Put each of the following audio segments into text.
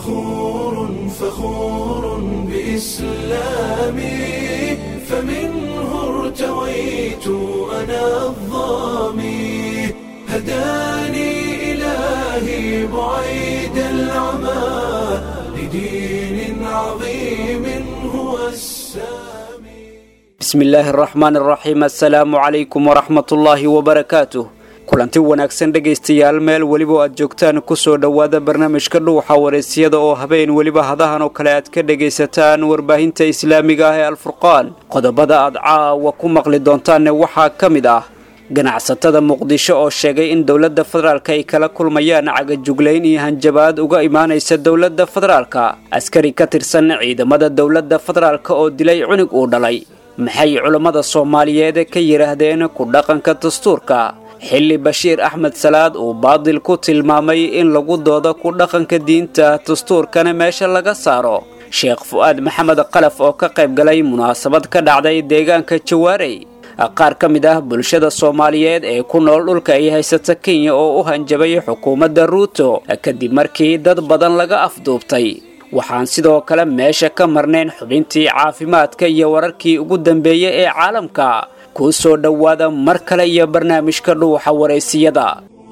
فخور فخور بإسلامي فمنه ارتويت أنا الظامي هداني إلهي بعيد العمى لدين عظيم هو السامي bismi illaahi araxmaan araxiim assalaamu calaykum waraxmatullaahi wabarakaatuh kulanti wanaagsan dhegaystayaal meel weliba aad joogtaan kusoo dhowaada barnaamijka dhuuxa waraysyada oo habeen weliba hadahan oo kale aad ka dhegaysataan warbaahinta islaamiga ah ee alfurqaan qodobada aad caawa ku maqli doontaanne waxaa ka mid ah ganacsatada muqdisho oo sheegay in dowladda federaalk ay kala kulmayaan cagajuglayn iyo hanjabaad uga imaanaysa dowladda federaalka askari ka tirsan ciidamada dowladda federaalk oo dilay cunug uu dhalay maxay culammada soomaaliyeed ka yidhaahdeen ku dhaqanka dastuurka xilli bashiir axmed salaad uu baadil ku tilmaamay in lagu doodo ku dhaqanka diinta dastuurkana meesha laga saaro sheekh fu'aad maxamed qalaf oo ka qayb galay munaasabad ka dhacday deegaanka jawaarey qaar ka mid ah bulshada soomaaliyeed ee ku nool dhulka ay haysata kenya oo u hanjabay xukuumadda ruuto kadib markii dad badan laga afduubtay waxaan sidoo kale meesha ka marnayn xubintii caafimaadka iyo wararkii ugu dambeeyey ee caalamka kuu soo dhowaada mar kale iyo barnaamijka dhuuxa waraysiyada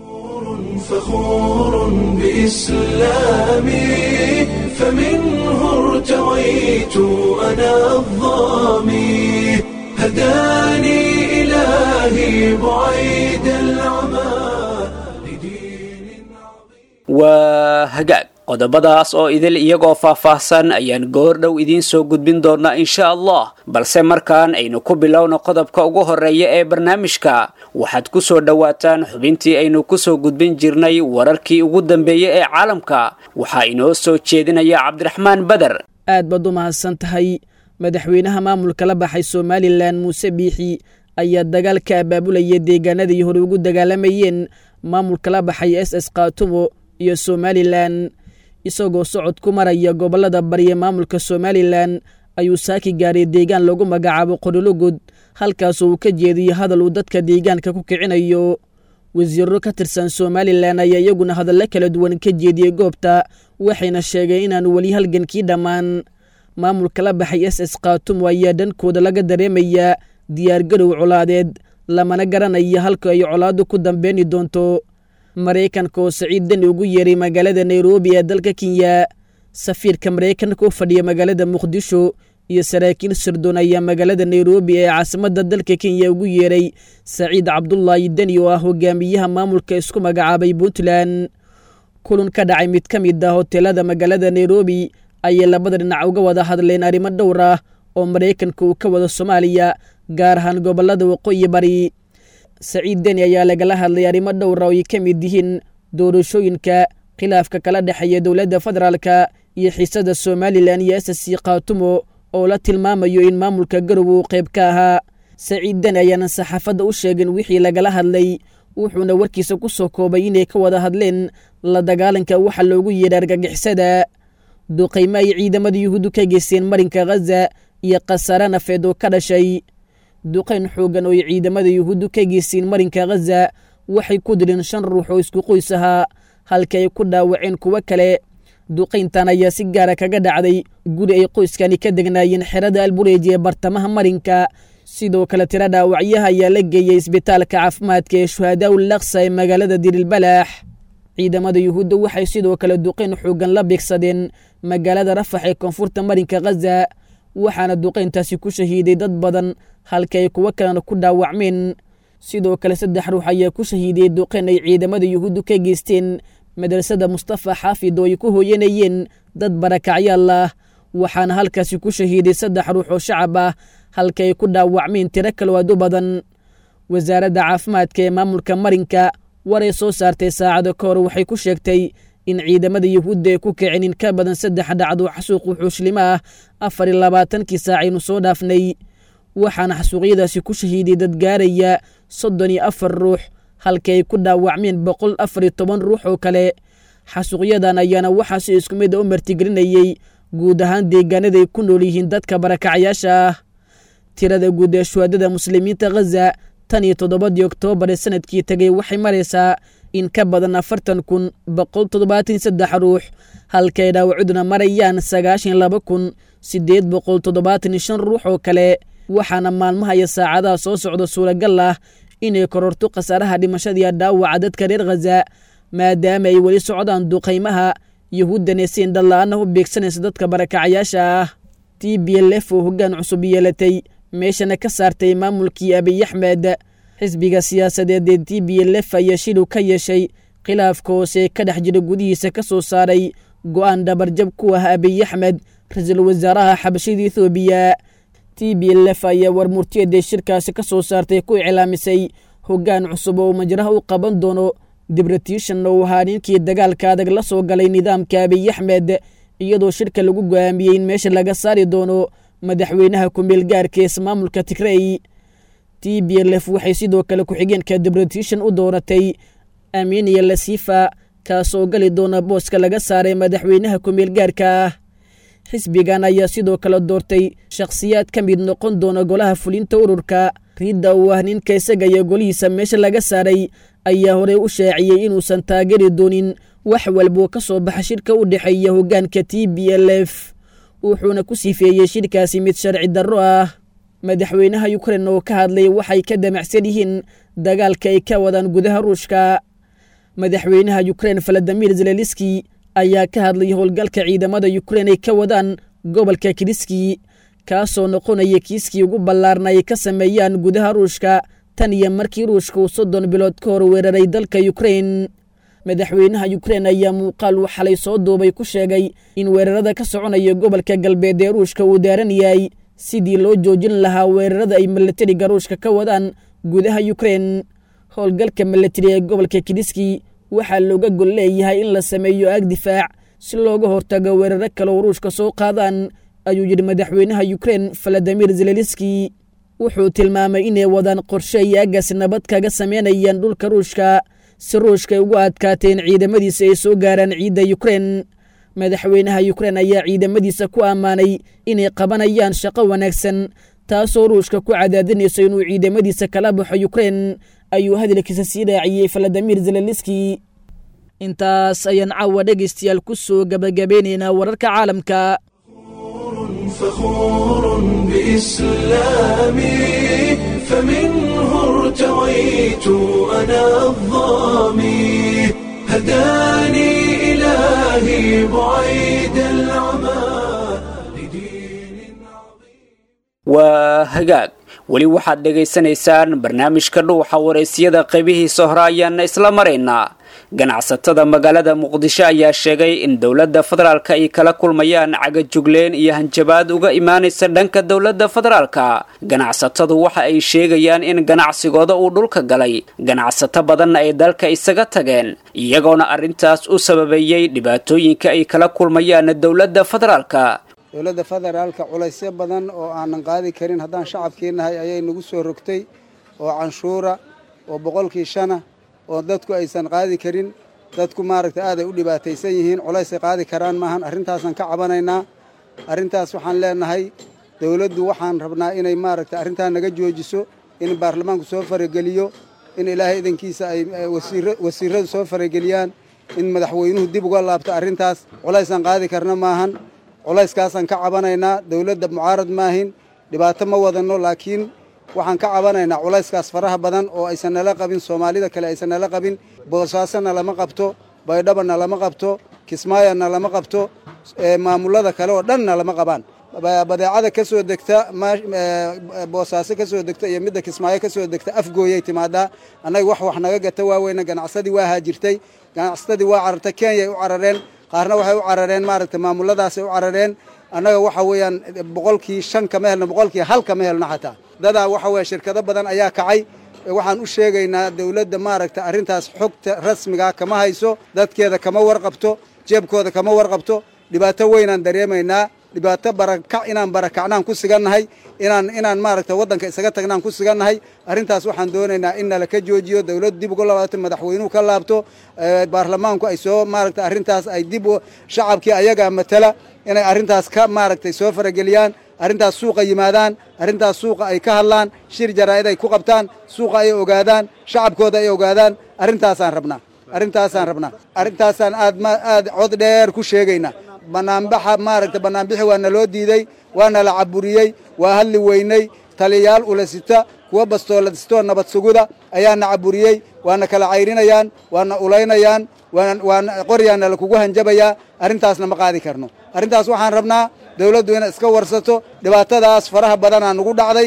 فخور بإسلامي فمنه ارتويت أنا الظامي هداني إلهي بعيد العمى لدين عظيم waa hagaag qodobadaas oo idil iyagoo faahfaahsan ayaan goordhow idiin soo gudbin doonaa insha allah balse markaan aynu ku bilowno qodobka ugu horeeya ee barnaamijka waxaad ku soo dhowaataan xubintii aynu kusoo gudbin jirnay wararkii ugu dambeeyey ee caalamka waxaa inoo soo jeedinaya cabdiraxmaan beder aad baad u mahadsan tahay madaxweynaha maamulka la baxay somalilan muuse biixi ayaa dagaal ka abaabulaya deegaanadii hore ugu dagaalamayeen maamulka la baxay s s kaatumo iyo somalilan isagoo socod ku maraya gobollada barya maamulka somalilan ayuu saaki gaaray deegaan lagu magacaabo qorilogod halkaasoo uu ka jeediyo hadal uu dadka deegaanka ku kicinayo wasiiro ka tirsan somalilan ayaa iyaguna hadallo kala duwan ka jeediyey goobta waxayna sheegeen inaanu weli halgankii dhammaan maamulka la baxay s s kaatumo ayaa dhankooda laga dareemayaa diyaargarow colaadeed lamana garanaya halka ay colaaddu ku dambeeni doonto maraykanka oo saciid deni ugu yeeray magaalada nairobi ee dalka kenya safiirka maraykanka u fadhiya magaalada muqdisho iyo saraakiil sirdoon ayaa magaalada nairobi ee caasimadda dalka kenya ugu yeeray saciid cabdulaahi deni oo ah hogaamiyaha maamulka isku magacaabay puntland kulun ka dhacay mid ka mid ah hoteelada magaalada nairobi ayay labada dhinac uga wada hadleen arrimo dhowr ah oo maraykanka uu ka wado soomaaliya gaar ahaan gobollada waqooyi bari saciid deni ayaa lagala hadlay arrimo dhowra oo ay ka mid yihiin doorashooyinka khilaafka kala dhexeeya dowladda federaalka iyo xiisada somalilan iyo s c kaatumo oo la tilmaamayo in maamulka garow uu qayb ka ahaa saciid deni ayaanan saxaafadda u sheegin wixii lagala hadlay wuxuuna warkiisa ku soo koobay inay ka wada hadleen la dagaalanka waxa loogu yeedha argagixisada duqaymo ay ciidamada yuhuuddu ka geysteen marinka khaza iyo khasaare nafeed oo ka dhashay duqayn xoogan oo ay ciidamada yuhuuddu ka geysteen marinka khaza waxay ku dileen shan ruux oo isku qoys ahaa halka ay ku dhaawaceen kuwo kale duqayntan ayaa si gaara kaga dhacday guri ay qoyskani ka degnaayeen xerada albureeji ee bartamaha marinka sidoo kale tiro dhaawacyaha ayaa la geeyey isbitaalka caafimaadka ee shuhadaa ul laksa ee magaalada dirilbalaax ciidamada yuhuudda waxay sidoo kale duqayn xoogan la beegsadeen magaalada rafax ee koonfurta marinka khaza waxaana duqayntaasi ku shahiiday dad badan halka ay kuwo kalena ku dhaawacmeen sidoo kale saddex ruux ayaa ku shahiidiyey duqayn ay ciidamada yuhuuddu ka geysteen madrasada mustafa xaafid oo ay ku hooyanayeen dad barakacyaal ah waxaana halkaasi ku shahiiday saddex ruux oo shacab ah halka ay ku dhaawacmeen tiro kaloo aad u badan wasaaradda caafimaadka ee maamulka marinka waray soo saartay saacado ka hor waxay ku sheegtay in ciidamada yuhuudda ay ku kiceen in ka badan saddex dhacdo xasuuq wuxuuslimo ah afar iyo labaatankii saacaynu soo dhaafnay waxaana xasuuqyadaasi ku shahiiday dad gaaraya soddon iyo afar ruux halka ay ku dhaawacmeen boqol afar iyo toban ruux oo kale xasuuqyadan ayaana waxaa si isku mid a u martigelinayey guud ahaan deegaanada ay ku nool yihiin dadka barakacyaasha ah tirada guud ee shuhaadada muslimiinta khaza tan iyo toddobadii oktoobar ee sanadkii tegay waxay maraysaa in ka badan afartan kun boqol toddobaatan saddex ruux halkay dhaawacuduna marayaan sagaashan laba kun siddeed boqol toddobaatan shan ruux oo kale waxaana maalmaha iyo saacadaha soo socda suuragal ah inay kororto khasaaraha dhimashadiiyo dhaawaca dadka reer khaza maadaama ay weli socdaan duqaymaha yuhuuddana si indhala-aana u beegsanaysa dadka barakacayaasha ah t b l f oo hoggaan cusub yeelatay meeshana ka saartay maamulkii abiy axmed xisbiga siyaasadeed ee t b l f ayaa shilu ka yeeshay khilaafka hoose ka dhex jira gudihiisa ka soo saaray go'aan dhabarjab ku ah abiy axmed ra-iisul wasaaraha xabashida ethoobiya t b l f ayaa war murtiyaday shirkaasi ka soo saartay ku iclaamisay hoggaan cusub oo majraha u qaban doono dibretishan oo ahaa ninkii dagaalka adag la soo galay nidaamka abiy axmed iyadoo shirka lagu go'aamiyey in meesha laga saari doono madaxweynaha ku-meel gaarka ismaamulka tigrey t b l f waxay sidoo kale ku-xigeenka dibretishan u dooratay amiiniya lasifa kaasoo gali doona booska laga saaray madaxweynaha ku-meel gaarka ah xisbigan ayaa sidoo kale doortay shakhsiyaad ka mid noqon doona golaha fulinta ururka riidda uu ah ninka isaga iyo golihiisa meesha laga saaray ayaa horey u shaaciyey inuusan taageeri doonin wax walboo ka soo baxa shirka u dhexeeya hoggaanka t b l f wuxuuna ku sifeeyey shirkaasi mid sharci darro ah madaxweynaha ukrein oo ka hadlay waxay ka damacsan yihiin dagaalka ay ka wadaan gudaha ruushka madaxweynaha ukrein valadimir zeleliski ayaa ka hadlay howlgalka ciidamada ukrein ay ka wadaan gobolka kiriski kaasoo noqonaya kiiskii ugu ballaarna ay ka sameeyaan gudaha ruushka tan iyo markii ruushka uu soddon bilood ka hor weeraray dalka ukrein madaxweynaha ukrein ayaa muuqaal uu xalay soo duubay ku sheegay in weerarada ka soconaya gobolka galbeed ee ruushka uu daaran yahay sidii loo joojin lahaa weerarada ay milatariga ruushka ka wadaan gudaha ukrein howlgalka milatari ee gobolka kiriski waxaa looga gol leeyahay in la sameeyo aag difaac si looga hortago weeraro kale oo ruushka soo qaadaan ayuu yidhi madaxweynaha ukrein valadimir zeleliski wuxuu tilmaamay inay wadaan qorshe ay aaggaasi nabad kaga sameynayaan dhulka ruushka si ruushka ay ugu adkaateen ciidamadiisa ay soo gaaraan ciidda ukrein madaxweynaha ukrein ayaa ciidamadiisa ku ammaanay inay qabanayaan shaqo wanaagsan taasoo ruushka ku cadaadinayso inuu ciidamadiisa kala baxo ukrein ayuu hadalkiisa sii raaciyey valadimir zeleliski intaas ayaan caawa dhegaystayaal ku soo gabagabeynaynaa wararka caalamka فخور بإسلامي فمنه ارتويت أنا الظامي هداني إلهي بعيد العمى لدين عظيم waa hagaag weli waxaad dhegaysanaysaan barnaamijka dhuuxa waraysyada qaybihiisa hore ayaana isla maraynaa ganacsatada magaalada muqdisho ayaa sheegay in dowladda federaalka ay kala kulmayaan cagajugleen iyo hanjabaad uga imaanaysa dhanka dowladda federaalka ganacsatadu waxa ay sheegayaan in ganacsigooda uu dhulka galay ganacsato badanna ay dalka isaga tageen iyagoona arrintaas u sababeeyey dhibaatooyinka ay kala kulmayaan dowladda federaalka dowladda federaalka culaysyo badan oo aanan qaadi karin haddaan shacabkii nahay ayay nagu soo rogtay oo canshuura oo boqolkii shana oo dadku aysan qaadi karin dadku maaragta aaday u dhibaataysan yihiin culaysay qaadi karaan maahan arrintaasaan ka cabanaynaa arrintaas waxaan leenahay dowladdu waxaan rabnaa inay maaragta arrintaa naga joojiso in baarlamaanku soo farageliyo in ilaahay idankiisa ay wasiiradu soo farageliyaan in madaxweynuhu dib uga laabto arrintaas culaysaan qaadi karna maahan culayskaasaan ka cabanaynaa dowladda mucaarad maahin dhibaato ma wadanno laakiin waxaan ka cabanaynaa culayskaas faraha badan oo aysan nala qabin soomaalida kale aysan nala qabin boosaasona lama qabto baydhabana lama qabto kismaayona lama qabto maamullada kale oo dhanna lama qabaan badeecada ka soo degta boosaaso ka soo degta iyo midda kismaayo ka soo degta afgooyay timaadaa annaga wax wax naga gata waaweyna ganacsadii waa haajirtay ganacsatadii waa carartay kenyay u carareen qaarna waxay u carareen maaragta maamuladaasay u carareen annaga waxa weeyaan boqolkii shan kama helno boqolkii hal kama helno xataa dadaa waxa weeye shirkado badan ayaa kacay waxaan u sheegaynaa dowladda maaragta arrintaas xogta rasmigaa kama hayso dadkeeda kama warqabto jeebkooda kama warqabto dhibaato weynaan dareemaynaa dhibaato barakac inaan barakacnaan ku sigannahay inaan inaan maaragta waddanka isaga tagnaan ku sigannahay arrintaas waxaan doonaynaa in nala ka joojiyo dowladdu dib uga laabato madaxweynuhu ka laabto baarlamaanku ay soo maaragta arrintaas ay dib shacabkii ayagaa matala inay arrintaas ka maaragtay soo farageliyaan arrintaas suuqa yimaadaan arrintaas suuqa ay ka hadlaan shir jaraa'id ay ku qabtaan suuqa ay ogaadaan shacabkooda ay ogaadaan arrintaasaan rabnaa arrintaasaan rabnaa arrintaasaan aad ma aad cod dheer ku sheegaynaa banaanbaxa maaragta banaanbixi waa naloo diidey waana la caburiyey waa hadli weynay taliyayaal ulasita kuwa bastooladistoo nabad suguda ayaana caburiyey waana kala cayrinayaan waana ulaynayaan waana qoryaana lakugu hanjabayaa arrintaasna ma qaadi karno arrintaas waxaan rabnaa dawladdu inay iska warsato dhibaatadaas faraha badanaa nugu dhacday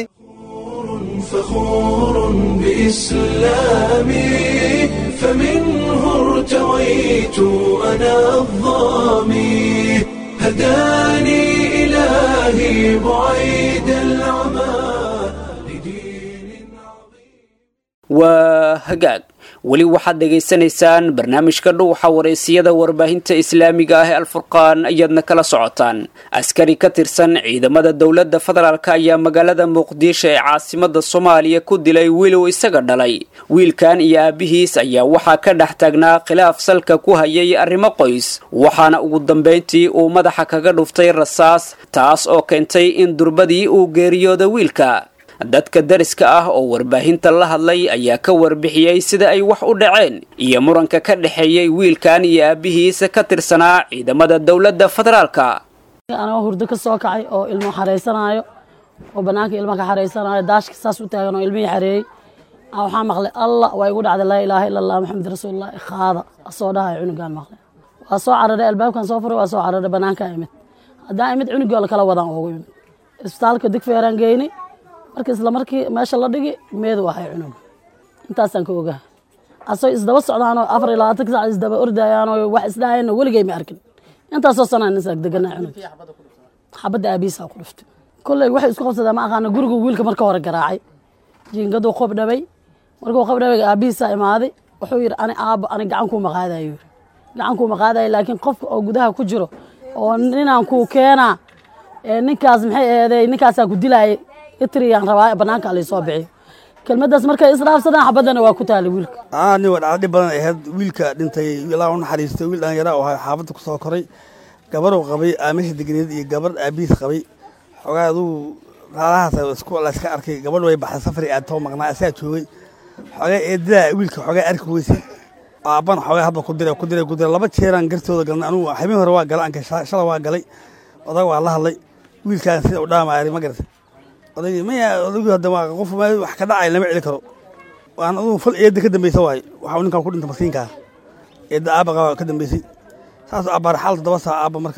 فخور بإسلامي فمنه ارتويت أنا الظامي هداني إلهي بعيد العمى لدين waa hagaag weli waxaad dhegaysanaysaan barnaamijka dhuuxa wareysiyada warbaahinta islaamiga ah ee alfurqaan ayaadna kala socotaan askari ka tirsan ciidamada dowladda federaalk ayaa magaalada muqdisho ee caasimada soomaaliya ku dilay wiil uu isaga dhalay wiilkan iyo aabihiis ayaa waxaa ka dhex taagnaa khilaaf salka ku hayay arrimo qoys waxaana ugu dambayntii uu madaxa kaga dhuftay rasaas taas oo keentay in durbadii uu geeriyooda wiilka dadka dariska ah oo warbaahinta la hadlay ayaa ka warbixiyey sida ay wax u dhaceen iyo muranka ka dhexeeyey wiilkan iyo aabihiisa ka tirsanaa ciidamada dowladda federaalka anagoo hurdo ka soo kacay oo ilmo xaraysanaayo oo bannaanka ilmo ka xaraysanaayo daashka saas u taagan oo ilmihii xareeyey waxaa maqlay allah waa igu dhacday laa ilaaha ila allah maxamed rasuulullah qaada soo dhahay cunugaan maqlay waa soo cararay albaabkan soo furay waa soo cararay bannaankaa imid haddaan imid cunugii oo lakala wadaan oogu imid isbitaalka digfeeraan geynay marka isla markii meesha la dhigi meedu ahay cunuga intaasaan ka ogaha asoo isdaba socdaanoo afar iyo labaatan sac isdaba ordayaanoo wax isdhahayna weligay ma arkin intaasoo sanaan isaag deganaa cunuga xabadda aabihiisaa ku dhuftay kolley waxay isku qabsadeen ma aqaana gurigu wiilka marka hore garaacay jiingaduu qob dhabay markuu qob dhabay aabihiisaa imaaday wuxuu yidhi ani aabbo ani gacan kuuma qaadayo yidhi gacan kuuma qaadayo laakiin qofka oo gudaha ku jiro oo ninaan kuu keenaa ninkaas maxay eeday ninkaasaa ku dilaayay itriyaan rabaa banaanka laysoo bixiyo kelmadaas markay isdhaafsadaan xabaddana waa ku taala wiilka ani waa dhacdo dhib badan ahayd wiilka dhintay ilaa u naxariistay wiil dhalinyara oo ahay xaafadda ku soo koray gabaruu qabay aamisha degneed iyo gabar aabihiis qabay xoogaa aduu raalahaas isku layska arkay gabadh way baxday safari aad too maqnaa asaa joogay xoogaa eedadaa wiilka xoogaa arki weysay aabbana xoogaa hadba ku diray ku diray ku diray laba jeeraan gartooda galnay anugu habeen hore waa galay anka shala waa galay odag waa la hadlay wiilkaan sida u dhaamaari ma garatay odaygi maya odaygu hadda waa qof wax ka dhacay lama celi karo waan aduu fal eedda ka dambaysa waaye waxa uu ninkan ku dhinta maskiinkaa eedda aabba qaba ka dambaysay saas abbaar xaal toddoba saa aabba marka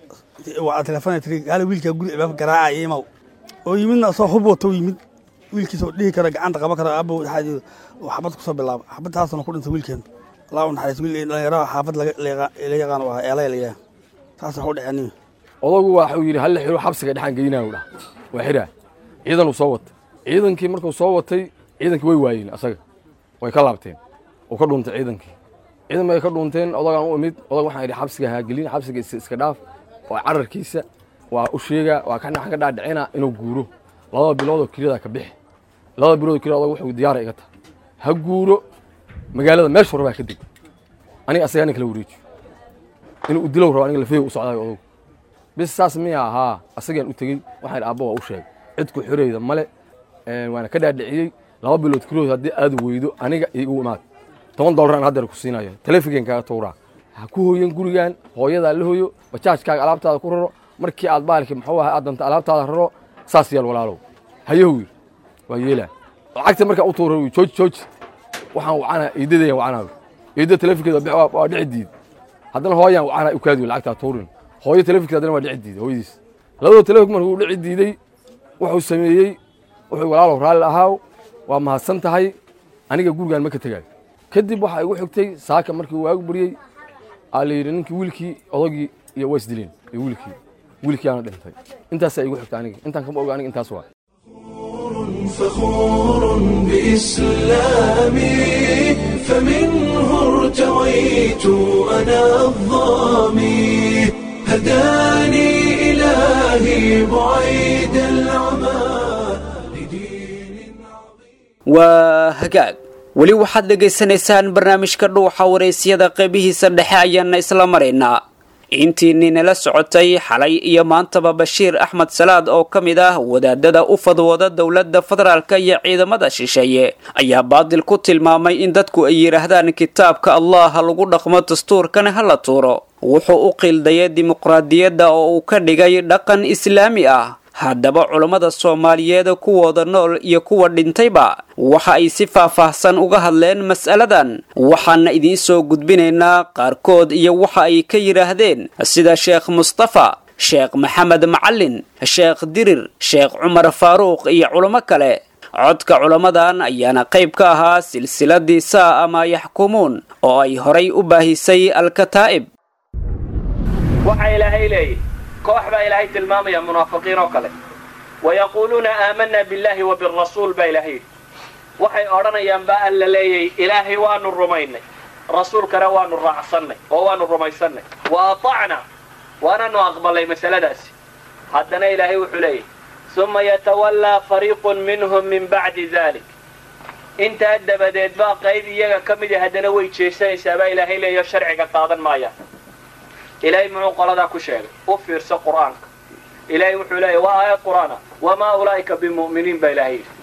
waa telefoon tiri gaali wiilkaa guri albaabka garaaca iyo imaw oo yimidna soo hub wato yimid wiilkiisa oo dhihi kara gacanta qaban kara aabba waxaa xabad kusoo bilaaba xabadtaasna ku dhintay wiilkeen allah u naxariis wiil dhalinyaraha xaafad la yaqaan u ahaa eelay la yahay saas wax u dhexeen nin odagu waxuu yidhi halla xiro xabsiga dhexaan geynaa dhah waa xiraa ciidan uu soo watay ciidankii markuu soo watay ciidankii way waayeen asaga way ka laabteen uu ka dhuuntay ciidankii ciidan bay ka dhuunteen odagaan u imid odag waxaan idhi xabsiga haagelin xabsiga iska dhaaf waa cararkiisa waa u sheegaa waa ka ka dhaadhicina inuu guuro labada biloodoo keliyada ka bixi labada biloodoo keliyada odag wuxuu diyaara iga tahay ha guuro magaalada meeshu rabaa ka deg aniga asaga nin kala wareejiyo inuu u dilow rabo aniga lafeyo u socdaayo odagu bis saas miya ahaa asagaan u tegey waxaan idhi aabba waa u sheegay cid ku xirayda male waana ka dhaadhiciyey laba bilood keliyood haddii aad weydo aniga igu imaad toban dollar aan haddeer ku siinayo telefigan kaaga tuuraa ha ku hoyan gurigan hooyadaa la hoyo bajaajkaaga alaabtaada ku raro markii aad baalki muxuu ahay aad danta alaabtaada raro saas yaal walaalow hayahow yir waa yeelaa lacagta markaa u tuura jooji jooji waxaan wacana eedadayan wacana eedda telefinkeeda waa dhici diid haddana hooyaan wacana u kaadiyo lacagtaa tuurin hooyo telefinkeeda haddana waa dhici diid hooyadiis labadoo telefink markuu dhici diiday wuxuu sameeyey wuxuu walaalow raalli ahaaw waa mahadsan tahay aniga gurigaan ma ka tegaayo kadib waxaa igu xigtay saaka markii waagu baryey aa la yidhi ninkii wiilkii odagii iyo waa isdileen iyo wiilkii wiilkii aana dhintay intaasaa igu xigta aniga intaan kama oga aniga intaas waa فخور بإسلامي فمنه ارتويت أنا الظامي هداني إلهي بعيد العمى لدين waa hagaag weli waxaad dhegaysanaysaan barnaamijka dhuuxa waraysyada qeybihiisa dhexe ayaana isla maraynaa intii ninala socotay xalay iyo maantaba bashiir axmed salaad oo ka mid ah wadaadada u fadwooda dowladda federaalka iyo ciidamada shisheeye ayaa baadil ku tilmaamay in dadku ay yidhaahdaan kitaabka allah ha lagu dhaqmo dastuurkana ha la tuuro wuxuu u qildayay dimuqraadiyadda oo uu ka dhigay dhaqan islaami ah haddaba culammada soomaaliyeed kuwooda nool iyo kuwa dhintayba waxa ay si faahfaahsan uga hadleen mas'aladan waxaana idiin soo gudbinaynaa qaarkood iyo waxa ay ka yidhaahdeen sida sheekh mustafa sheekh maxamed macalin sheekh dirir sheekh cumar faaruuq iyo culamo kale codka culammadan ayaana qayb ka ahaa silsiladii saa ama yaxkumuun oo ay horay u baahisay alkataa'ib koox baa ilaahay tilmaamaya munaafiqiin oo kale wayaquuluuna aamanaa billaahi wa birasuul baa ilaahay yidhi waxay odhanayaan baa alla leeyay ilaahay waanu rumaynay rasuulkana waanu raacsannay oo waanu rumaysannay wa atacnaa waananu aqbalay masaladaasi haddana ilaahay wuxuu leeyahy suma yatawallaa fariiqun minhum min bacdi dalik intaa dabadeed baa qayb iyaga ka midi haddana way jeesanaysaa baa ilaahay leeyayo sharciga qaadan maayaan ilaahay muxuu qoladaa ku sheegay u fiirso qur'aanka ilaahay wuxuu leeyahy waa aayad qur'aana wamaa ulaa'ika bimu'miniin baa ilaahay yidhi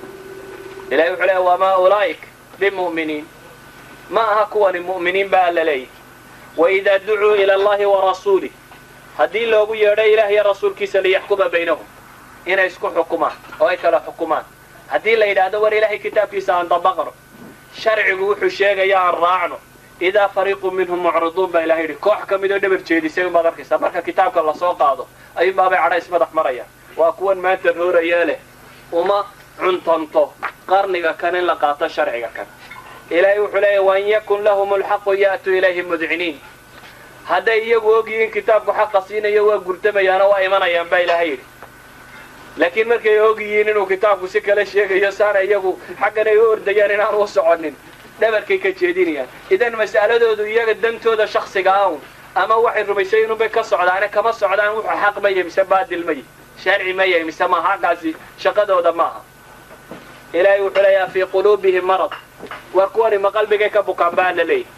ilahay wuxuu leeyahy wamaa ulaa'ika bimu'miniin ma aha kuwani mu'miniin baa alla leeyahy waidaa ducuu ila allahi wa rasuulih haddii loogu yeedho ilaah iyo rasuulkiisa liyaxkuma baynahum inay isku xukumaan oo ay kala xukumaan haddii la yidhaahdo war ilaahay kitaabkiisa aan dabaqno sharcigu wuxuu sheegaya aan raacno idaa fariiqu minhum mucriduun baa ilahay yidhi koox ka midoo dhabar jeedisay unbaad arkaysaa marka kitaabka lasoo qaado ayuunbaabay cadha ismadax marayaan waa kuwan maanta roorayee leh uma cuntanto qarniga kan in la qaato sharciga kan ilaahay wuxuu leeyahy wain yakun lahum alxaqu ya'tuu ilayhi mudciniin hadday iyagu ogyihiin kitaabku xaqa siinayo waa gurtamayaano waa imanayaan baa ilaahay yidhi laakiin markay og yihiin inuu kitaabku si kale sheegayo saana iyagu xaggan ay u ordayaan inaan u soconin dhabarkay ka jeedinayaan idan mas'aladoodu iyaga dantooda shaksiga awn ama waxay rumaysay inunbay ka socdaane kama socdaan wuxuu xaq maya mise baadil maya sharci maya mise ma xaqaasi shaqadooda maaha ilaahay wuxuu leeyaha fii quluubihim marad war kuwani ma qalbigay ka bukaan baa la leeyahy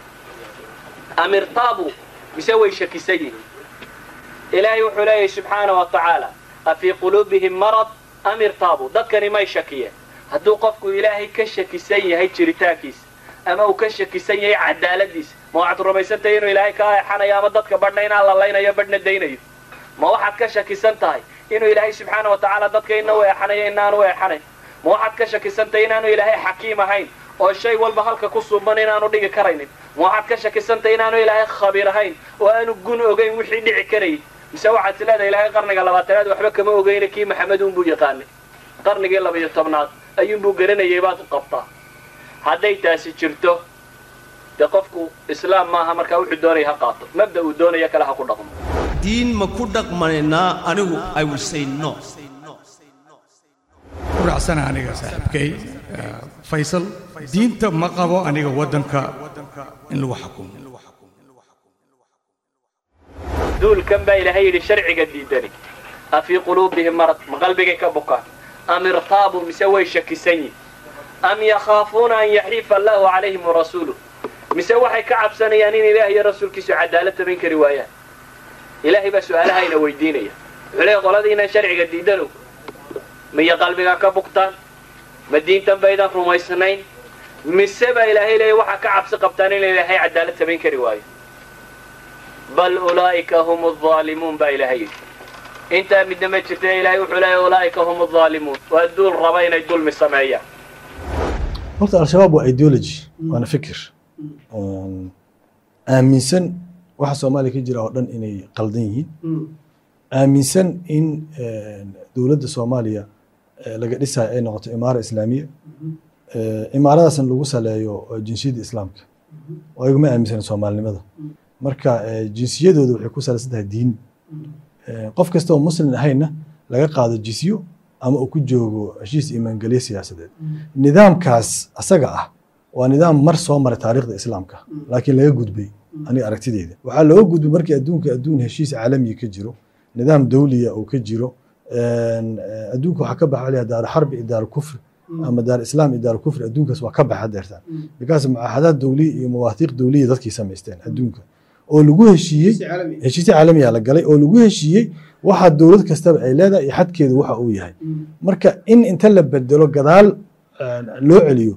am irtaabu mise way shakisan yihiin ilaahay wuxuu leeyahay subxaana wa tacaala a fii quluubihim marad am irtaabu dadkani may shakiyeen hadduu qofku ilaahay ka shakisan yahay jiritaankiisa ama uu ka shakisan yahay cadaaladiisa ma waxaad rumaysantahay inuu ilaahay ka eexanayo ama dadka badhna inaan lalaynayo badhna daynayo ma waxaad ka shakisan tahay inuu ilaahay subxaana wa tacaala dadka ina u eexanayo inaanu eexanayn ma waxaad ka shakisan tahay inaanu ilaahay xakiim ahayn oo shay walba halka ku suuban inaanu dhigi karaynin ma waxaad ka shakisan tahay inaanu ilaahay khabiir ahayn oo aanu gun ogayn wixii dhici karayay mise waxaad is leedahay ilaahay qarniga labaatanaad waxba kama ogeyna kii maxamed uunbuu yaqaanay qarnigii labaiyo tobnaad ayuunbuu garanayay baad u qabtaa hadday taasi jirto dee qofku islaam maaha markaa wuxuu doonaya ha qaato mabda uu doonaya kale ha ku dhaqmo diin ma ku dhaqmanaynaa anigu i will say no ku raacsana aniga saaxiibkay faysal diinta ma qabo aniga waddanka in lagu xukumo duulkan baa ilaahay yidhi sharciga diidani a fii quluubihim marad ma qalbigay ka bukaan am irtaabu mise way shakisan yihin am yakhaafuuna an yaxiifa allahu calayhim warasuuluh mise waxay ka cabsanayaan in ilaah iyo rasuulkiisu cadaalad samayn kari waayaan ilaahay baa su-aalahayna weydiinaya wuxuu leeya qoladiina sharciga diidanow miya qalbigaa ka bugtaan ma diintan baydan rumaysnayn mise baa ilaahay leeya waxaa ka cabsi qabtaan in ilaahay cadaalad samayn kari waayo bal ulaa'ika hum aldaalimuun baa ilaahay yidhi intaa midna ma jirta ilaahay wuxuu leeya ulaa'ika hum aldaalimuun waa duul raba inay dulmi sameeyaan horta al-shabaab waa ideology waana fikir aaminsan waxa soomaaliya ka jira oo dhan inay qaldan yihiin aaminsan in dowladda soomaaliya laga dhisayo ay noqoto imaara islaamiya imaaradaasna lagu saleeyo jinsiyadda islaamka oo ayaguma aaminsan soomaalinimada marka jinsiyadooda waxay ku salaysan tahay diin qof kasta oo muslim ahayna laga qaado jisyo ama uu ku joogo heshiis imaangelye siyaasadeed nidaamkaas asaga ah waa nidaam mar soo maray taariikhda islaamka laakiin laga gudbay aniga aragtideyda waxaa looga gudbay markii adduunka adduun heshiis caalamiya ka jiro nidaam dawliya uu ka jiro adduunka waxaa ka baxa layaa daar xarbi iyo daar kufri ama daar islaam iyo daar kufri adduunkaas waa ka baxa deertaan bikaas mucaahadaad dawliya iyo mawaahiiq dawliya dadkii samaysteen adduunka oo lagu heshiiyey heshiisyo caalamiya la galay oo lagu heshiiyey waxa dowlad kastaba ay leedahay iyo xadkeedu waxa uu yahay marka in inta la bedelo gadaal eh, loo celiyo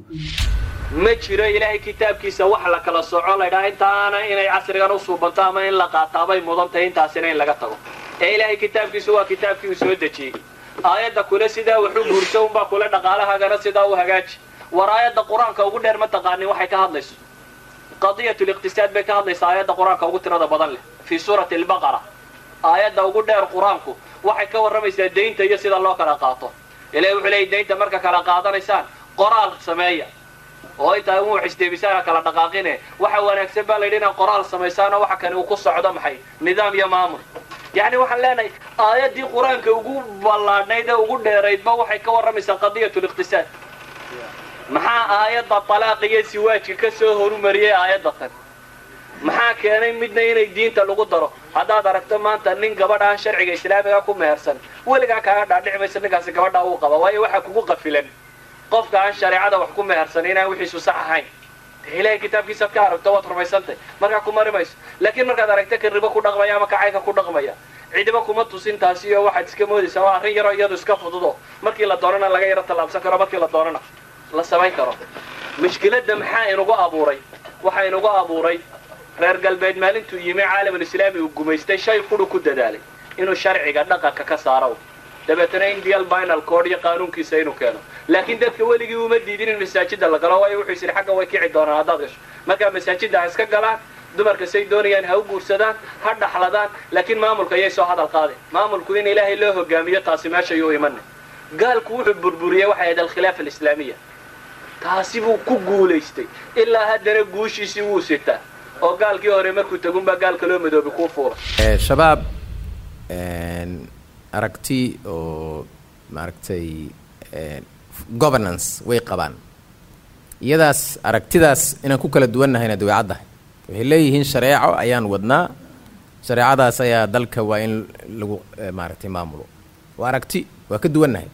ma jiro ilaahay kitaabkiisa wax la kala soco laydhaha intaana inay casrigan u suubanto ama in la qaataabay mudan tahay intaasina in laga tago ee ilaahay kitaabkiisu waa kitaabkii uu soo dejiyey aayadda kule sidaa waxu guurso unbaa kule dhaqaalahaagana sidaa u hagaaji war aayadda qur-aanka ugu dheer ma taqaanin waxay ka hadlayso qadiyat liqtisaad bay ka hadlaysaa aayadda qur-aanka ugu tirada badan leh fii suurati albaqara aayadda ugu dheer qur-aanku waxay ka warramaysaa deynta iyo sida loo kala qaato ilahi wuxuu leeyay deynta marka kala qaadanaysaan qoraal sameeya oo intaa uu xisdeebisaan kala dhaqaaqine waxa wanaagsan baa layidhi inaad qoraal samaysaano waxa kani uu ku socdo maxay nidaam iyo maamul yacni waxaan leenahay aayaddii qur-aanka ugu ballaadhnayd ee ugu dheeraydba waxay ka warramaysaa qadiyat liqtisaad maxaa aayadda talaaq iyo siwaajka ka soo horumariyey aayadda tan maxaa keenay midna inay diinta lagu daro haddaad aragto maanta nin gabadh aan sharciga islaamiga ku mehersan weligaa kaaga dhaadhici maysa ninkaasi gabadhaa uu qaba waayo waxaa kugu qafilan qofka aan shareecada wax ku mehersan inaan wixiisu sax ahayn dee ilaahay kitaabkiisaad ka aragto waad rumaysantay markaa ku mari mayso laakiin markaad aragto ka ribo ku dhaqmaya ama kacayka ku dhaqmaya cidiba kuma tusin taasi iyo waxaad iska moodaysaa waa arrin yaroo iyadu iska fududo markii la doonana laga yaro tallaabsan karo markii la doonana la samayn karo mushkiladda maxaa inugu abuuray waxaa inugu abuuray reer galbeed maalintuu yimi caalamulislaami uu gumaystay shay quru ku dadaalay inuu sharciga dhaqanka ka saaro dabeetana indial binal code iyo qaanuunkiisa inuu keeno laakiin dadka weligii uma diidin in masaajida la galo waayo wuxuu yidhi xagga way kici doonaan haddaad gasho markaa masaajidda ha iska galaan dumarka say doonayaan ha u guursadaan ha dhaxladaan laakiin maamulka ayay soo hadal qaadeen maamulku in ilaahay loo hogaamiyo taasi meeshayuu imanay gaalku wuxuu burburiyey waxay ahayd alkhilaafa alislaamiya taasi buu ku guulaystay ilaa haddana guushiisii wuu sitaa oo gaalkii hore markuu tagunbaa gaalka loo madoobi kuu fuula Eh, shabaab een, aragti oo maaragtay een, governance way qabaan iyadaas aragtidaas inaan ku kala duwannahayna dee way caddahay waxay leeyihiin shareeco ayaan wadnaa shareecadaas ayaa dalka waa in lagu eh, maaragtay maamulo waa aragti waa ka duwannahay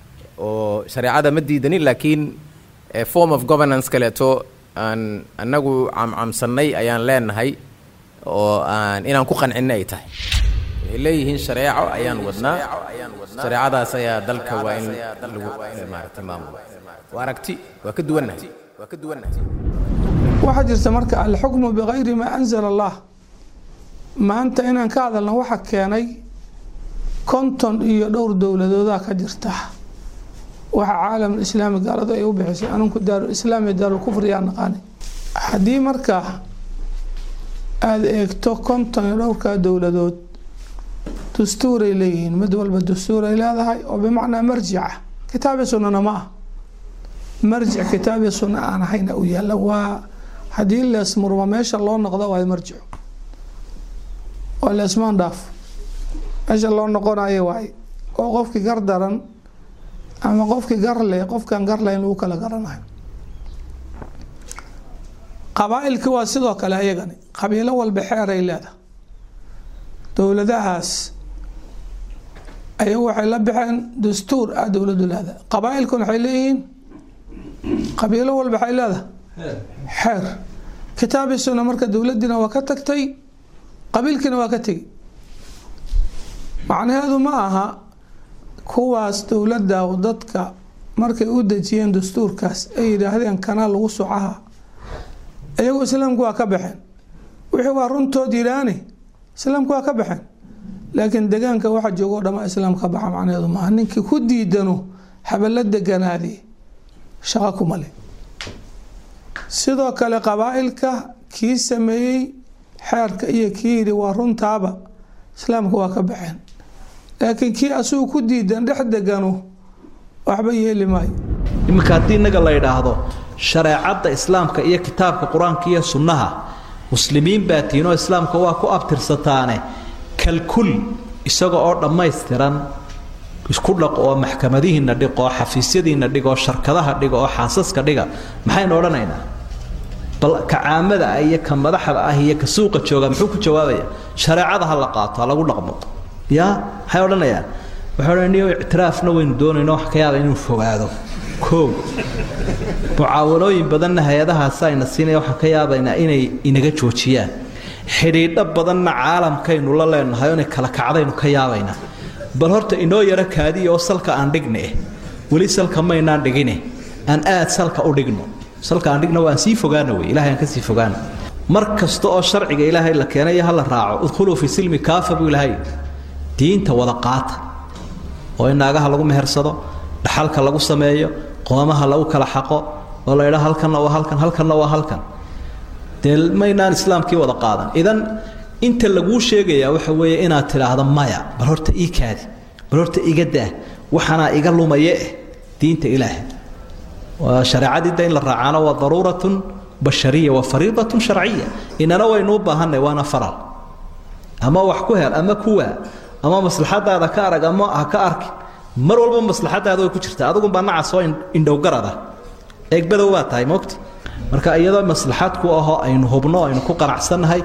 oo shareecada ma diidanin laakiin eh, form of governance kaleeto aan annagu camcamsannay ayaan leenahay oo aan inaan ku qancinna ay tahay waxay leeyihiin shareeco ayaan wadnaa shareecadaas ayaa dalka waa in lagu eh, maaragtay maamulo waa aragti waa ka duwannahay waa ka duwannahay waxaa jirta marka alxukmu bikayri maa anzala allah maanta inaan ka hadalna waxa keenay konton iyo dhowr dowladoodaa ka jirta waxa caalam islaami gaaladu ay u bixisay anunku daarulislaam iyo daarulkufriyaa naqaani haddii marka aada eegto konton iyo dhowrkaa dowladood dastuuray leeyihiin mid walba dastuuray leedahay oo bimacnaa marjica kitaabi sunnana ma ah marjic kitaabi sunna aan ahayna u yaalla waa haddii leesmurma meesha loo noqdo waa marjico oo leesmaan dhaaf meesha loo noqonayo waay oo qofkii gar daran ama qofkii gar leh qofkaan gar lahayn lagu kala garanayo qabaa-ilkii waa sidoo kale ayagani qabiilo walba xeeray leedahay dowladahaas ayagu waxay la baxeen dastuur ah dowladu leedahay qabaa-ilkuna waxay leeyihiin qabiilo walba waxay leedahay xeer kitaabi sunna marka dowladiina waa ka tagtay qabiilkiina waa ka tegi macnaheedu ma aha kuwaas dowladda dadka markay u dejiyeen dastuurkaas ay yidhaahdeen kanaa lagu socaha iyagu islaamku waa ka baxeen wixii waa runtood yidhaani islaamku waa ka baxeen laakiin degaanka waxa joogoo dhamaa islaam ka baxa macnaheedu maaha ninkii ku diidano habala deganaadi shaqo kuma leh sidoo kale qabaa-ilka kii sameeyey xeerka iyo kii yidhi waa runtaaba islaamka waa ka baxeen laakiin kii asugu ku diidan dhex degano waxba yeeli maayo iminka haddii innaga la yidhaahdo shareecadda islaamka iyo kitaabka qur-aanka iyo sunnaha muslimiin baa tiinoo islaamka waa ku abtirsataane kalkul isaga oo dhammaystiran isku dhaq oo maxkamadihiinna dhig oo xafiisyadiinna dhig oo sharkadaha dhiga oo xaasaska dhiga maxaynu odhanaynaa bal ka caamada ah iyo ka madaxda ah iyo ka suuqa jooga muxuu ku jawaabaya shareecada ha la qaato ha lagu dhaqmo yaa maxay odhanayaan waxay odhanaya ictiraafna waynu doonayno wax ka yaaba inuu fogaado koow mucaawanooyin badanna hay-adahaas ayna siinaya waxaan ka yaabaynaa inay inaga joojiyaan xidhiidho badanna caalamkaynu la leenahay oo inay kala kacdaynu ka yaabaynaa bal horta inoo yaro kaadiya oo salka aan dhigne weli salka maynaan dhigine aan aad salka u dhigno salka aan dhigno waan sii fogaana wey ilahay aan ka sii fogaana mar kasta oo sharciga ilaahay la keenayo ha la raaco udkhuluu fi silmi kaafa buu ilaahay diinta wada qaata oo in naagaha lagu mehersado dhaxalka lagu sameeyo qoomaha lagu kala xaqo oo la idhaa halkanna waa halkan halkanna waa halkan dee maynaan islaamkii wada qaadan idan inta laguu sheegayaa waxa weeye inaad tidhaahdo maya bal horta ii kaadi bal horta iga daa waxaanaa iga lumaye eh diinta ilaahay waa shareecadii da in la raacaana waa daruuratun bashariya waa fariidatun sharciya inana waynu u baahanay waana faral ama wax ku hel ama kuwaa ama maslaxadaada ka arag ama ha ka arki mar walba maslaxadaada way ku jirtaa adugunbaa nacas oo indhowgarada eegbadow baa tahay mogti marka iyadoo maslaxad ku ahoo aynu hubno aynu ku qanacsannahay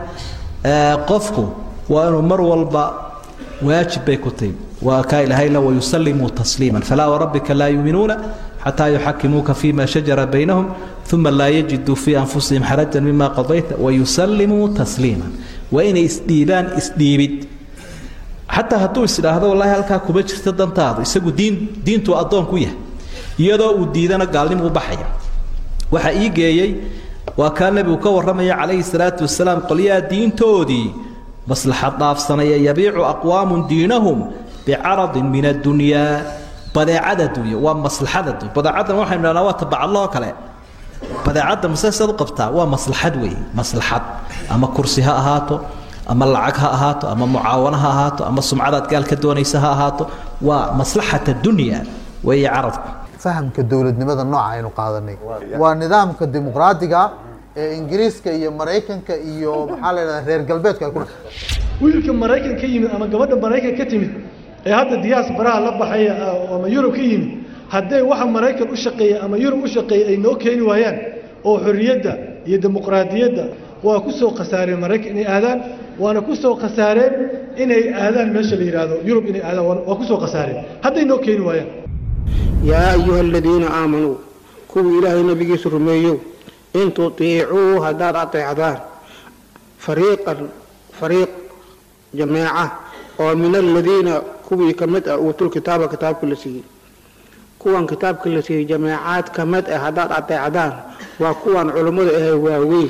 qofku waa inuu mar walba waajib bay ku tahy waa kaa ilahayna wayusallimuu tasliiman falaa warabbika laa yuuminuuna xataa yuxakimuuka fima shajara baynahum uma laa yajiduu fii anfusihim xarajan mima qadayta wayusallimuu tasliiman waa inay isdhiibaan isdhiibid xataa hadduu isdhaahdo wallaahi halkaa kuma jirta dantaadu isagu diin diintuu addoon ku yahay iyadoo uu diidana gaalnimu u baxaya waxaa ii geeyey waa kaa nebigu ka warramaya calayhi salaatu wasalaam qolyaha diintoodii maslaxad dhaafsanaya yabiicu aqwaamun diinahum bicaradin min addunyaa badeecada dunya waa maslaxada dunya badeecaddan waxaynu dhahnaa waa tabacadlahoo kale badeecadda masesaad u qabtaa waa maslaxad weeye maslaxad ama kursi ha ahaato ama lacag ha ahaato ama mucaawana ha ahaato ama sumcadaad gaal ka doonaysa ha ahaato waa maslaxat dunya weeye caradku fahamka dowladnimada nooca aynu qaadanay waa nidaamka dimuqraadiga ee ingiriiska iyo maraykanka iyo maxaa la yidhahdaa reer galbeedka ay ku wiilka maraykan ka yimid ama gabadha maraykan ka timid ee hadda diyaas baraha la baxaya ama yurub ka yimid hadday waxa maraykan u shaqeeya ama yurub u shaqeeya ay noo keeni waayaan oo xorriyadda iyo dimuqraadiyadda waa ku soo khasaareen maraykan inay aadaan waana ku soo khasaareen inay aadaan meesha la yidhaahdo yurub inay aadaan waa ku soo khasaareen hadday noo keeni waayaan yaa ayuha aladiina aamanuu kuwii ilaahay nabigiisa rumeeyow in tutiicuu haddaad ateecdaan fariiqan fariiq jameeca oo min aladiina kuwii ka mid ah uutul kitaaba kitaabka la siiyey kuwan kitaabka la siiyey jameecaad ka mid ah haddaad ateecdaan waa kuwan culummada ahe waaweyn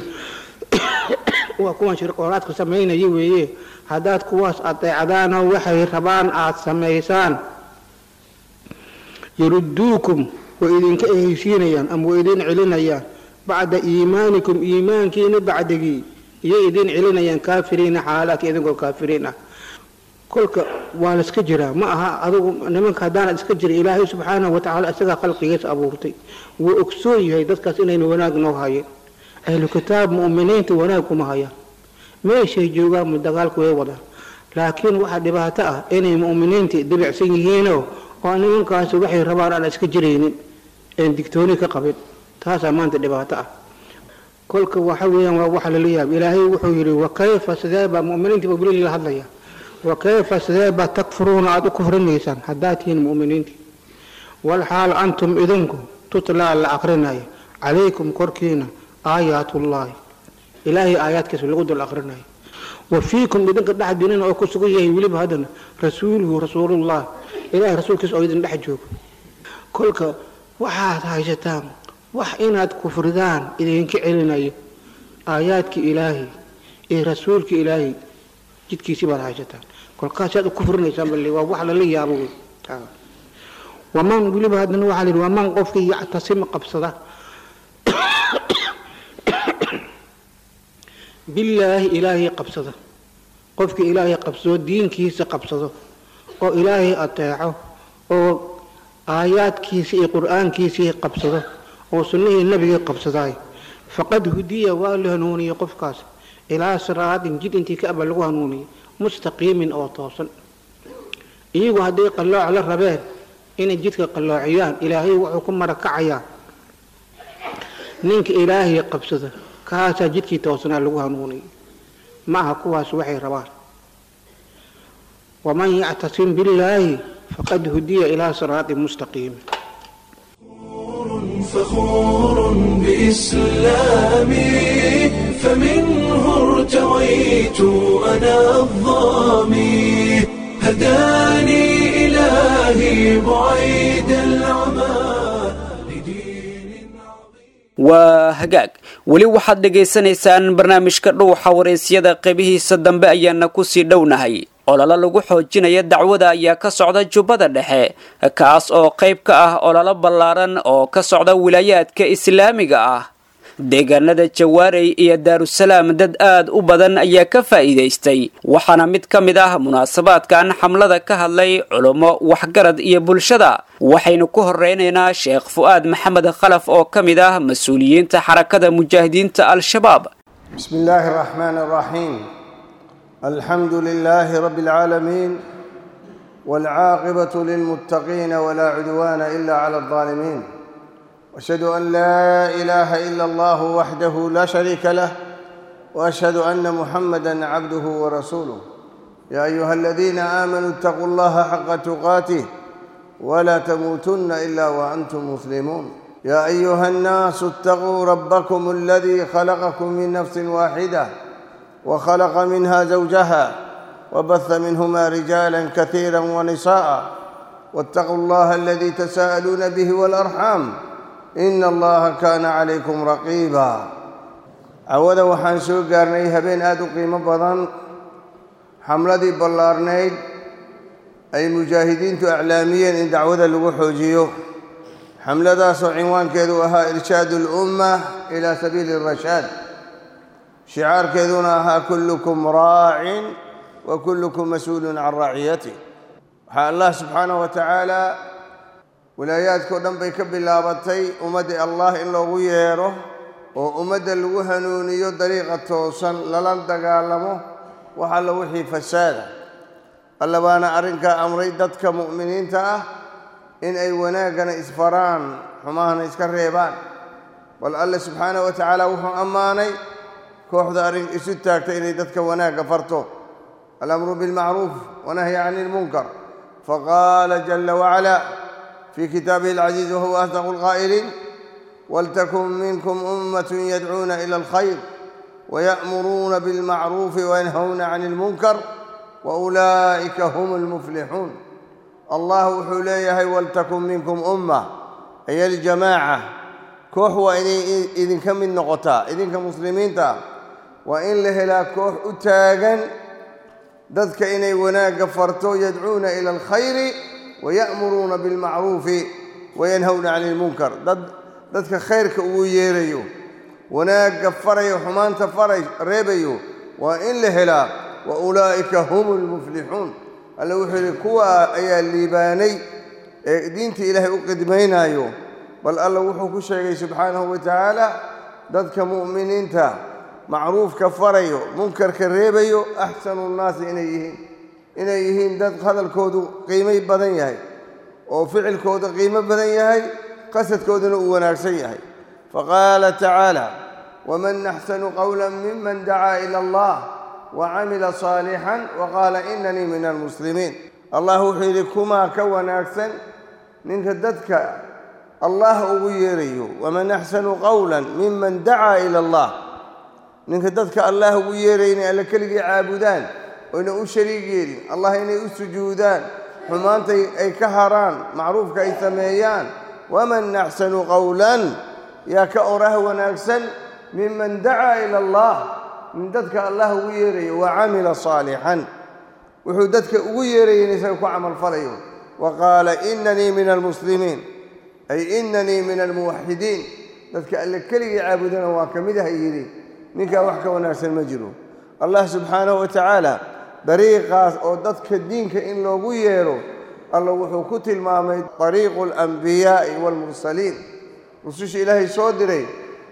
waa kuwan shirqoolaadka samaynaya weeye haddaad kuwaas ateecdaanoo waxay rabaan aada samaysaan yaruduukum way idinka ehaysiinayaan ama way idin celinayaan bacda iimaanikum iimaankiina bacdigii iyay idin celinayaan kaafiriina xaalaadka idinkoo kaafiriin ah kolka waa layska jiraa ma aha adugu nimanka haddaanad iska jira ilaahay subxaanahu watacaala isagaa khalqigiisa abuurtay wuu ogsoon yahay dadkaas inayna wanaag noo hayeen ahlu kitaab mu'miniinta wanaag kuma hayaan meeshay joogaan mu dagaalku way wadaan laakiin waxaa dhibaato ah inay mu'miniinta dibicsan yihiinoo oo nimankaasi waxay rabaan aan iska jiraynin een digtooni ka qabin taasaa maanta dhibaato ah kolka waxa weeyaan waa waxa lala yaab ilaahay wuxuu yidhi wakayfa sidee baa mu'miniinta baa weli la hadlaya wakayfa sidee baa takfuruuna aada u kufrinaysaan haddaad tihiin mu'miniintii walxaal antum idinku tutlaa la akrinaya calaykum korkiina aayaatullaahi ilaahay aayaadkiisa lagu dul akrinayo wa fiikum idinka dhexdiinina oo ku sugan yahay weliba haddana rasuuluhu rasuulullah ilaahay rasuulkiisa oo idin dhex joogo kolka waxaad haysataan wax inaad kufridaan idinka celinayo aayaadkii ilaahay iyo rasuulkii ilaahay jidkiisii baad haysataan kolkaasaad u kufrinaysaan bal waa wax lala yaabo wey waman weliba haddana waxaa la yidhi waman qofkii yactasima qabsada billaahi ilaahay qabsada qofkii ilaahay qabsado diinkiisa qabsado oo ilaahay ateeco oo aayaadkiisa iyo qur-aankiisii qabsado oo sunnihii nabigii qabsadaay faqad hudiya waa la hanuuniyey qofkaas ilaa siraatin jid intii ka aba lagu hanuuniyey mustaqiimin oo toosan iyagu hadday qallooc la rabeen inay jidka qalloociyaan ilaahay wuxuu ku marakacayaa ninka ilaahay qabsada kaasaa jidkii toosanaa lagu hanuuniyey ma aha kuwaas waxay rabaan waman yactasim billaahi faqad hudiya ilaa siraatin mustaqiim فخور بإسلامي فمنه ارتويت أنا الظامي هداني إلهي بعيد العمى waa hagaag weli waxaad dhegaysanaysaan barnaamijka dhuuxa waraysyada qeybihiisa dambe ayaana kusii dhownahay ololo lagu xoojinaya dacwada ayaa ka socda jubbada dhexe kaas oo qayb ka ah ololo ballaaran oo ka socda wilaayaadka islaamiga ah deegaanada jawaarey iyo daarusalaam dad aad u badan ayaa ka faa'iidaystay waxaana mid ka mid ah munaasabaadkan xamlada ka hadlay culummo waxgarad iyo bulshada waxaynu ku horeynaynaa sheekh fu'aad maxamed khalaf oo ka mid ah mas-uuliyiinta xarakada mujaahidiinta al-shabaab بسم الله الرحمن الرحيم الحمد لله رب العالمين والعاقبة للمتقين ولا عدوان إلا على الظالمين واشهد أن لا إله إلا الله وحده لا شريك له واشهد أن محمدا عبده ورسوله يا أيها الذين آمنوا اتقوا الله حق تقاته ولا تموتن إلا وأنتم مسلمون يا أيها الناس اتقوا ربكم الذي خلقكم من نفس واحدة وخلق منها زوجها وبث منهما رجالا كثيرا ونساء واتقوا الله الذي تساءلون به والأرحام إن الله كان عليكم رقيبا cawada waxaan soo gaarnay habeen aada u qiimo badan xamladii ballaarnayd ay mujaahidiintu aclaamiyeen in dacwada lagu xoojiyo xamladaasoo cinwaankeedu ahaa irshaadu اlumma ilaa sabiili الrashaad shicaarkeeduna ahaa kullukum raacin wa kullukum mas-uulun can raaciyatih waxaa allah subxaanaه wa tacaala wilaayaadkao dhan bay ka bilaabatay ummaddii allah in loogu yeedho oo ummadda lagu hanuuniyo dariiqa toosan lala dagaalamo wax alla wixii fasaada alla baana arrinkaa amray dadka mu'miniinta ah in ay wanaaggana isfaraan xumahana iska reebaan bal alle subxaanahu wa tacaala wuxuu ammaanay kooxda arrin isu taagta inay dadka wanaagga farto alamru bilmacruuf wanahyi cani ilmunkar faqaala jala wacala fii kitaabihi alcaziiz wahuwa asdaqu lqaa'iliin ولتكن منكم أمة يدعون إلى الخير ويأمرون بالمعروف وينهون عن المنكر وأولئك هم المفلحون الله وحليه ولتكن منكم أمة أي الجماعة كوح وإن إذن كم من نقطة إذن كمسلمين تا وإن له لا كوح أتاغا ذاتك إني وناق فرتو يدعون إلى الخير ويأمرون بالمعروف وينهون عن المنكر ضد dadka khayrka ugu yeerayo wanaagga farayo xumaanta faray reebayo waa in la helaa wa ulaa'ika hum lmuflixuun alle wuxuu yidhi kuwa ayaa liibaanay ee diinta ilaahay u qidmaynayo bal alla wuxuu ku sheegay subxaanahu wa tacaala dadka mu'miniinta macruufka farayo munkarka reebayo axsanu nnaasi inay yihiin inay yihiin dad hadalkoodu qiimay badan yahay oo ficilkooda qiimo badan yahay qasadkooduna uu wanaagsan yahay faqaala tacaala waman axsanu qowla miman dacaa ila allah wacamila saalixan waqaala inanii min almuslimiin allah wuxuu yidhi kumaa ka wanaagsan ninka dadka allah ugu yeerayo waman axsanu qowla miman dacaa ila allah ninka dadka allah ugu yeeraya inay alle keligii caabudaan oyna u shariig yeelin allah inay u sujuudaan xumaantay ay ka haraan macruufka ay sameeyaan waman axsanu qowlan yaa ka oraah wanaagsan miman dacaa ila allah min dadka allah ugu yeerayo wa camila saalixan wuxuu dadka ugu yeeraya in isaga ku camalfalayo wa qaala inanii min almuslimiin ay inanii min almuwaxidiin dadka alle keligii caabudana waa ka mid ah yidhi ninkaa wax ka wanaagsan ma jiro allah subxaanahu wa tacaala dariiqaas oo dadka diinka in loogu yeero alla wuxuu ku tilmaamay طariiqu اlanbiyaaءi wاlmursaliin rususha ilaahay soo diray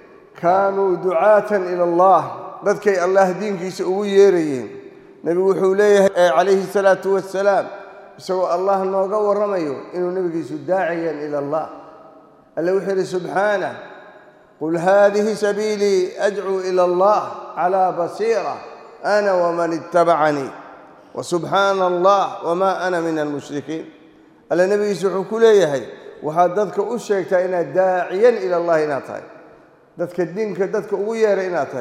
kaanuu ducaatan ila allah dadkay allah diinkiisa ugu yeerayeen nebigu wuxuu leeyahay calayhi الsalaatu wassalaam isagoo allah nooga warramayo inuu nebigiisu daaciyan ila allah alle wuxuu yidhi subxaanah qul haadihi sabiilii adcuu ila allah calى basiira ana wman ittabacanii wasubxaana allah wamaa ana min almushrikiin alle nebigiisa wuxuu ku leeyahay waxaad dadka u sheegtaa inaad daaciyan ila allah inaad tahay dadka diinka dadka ugu yeeray inaad tahay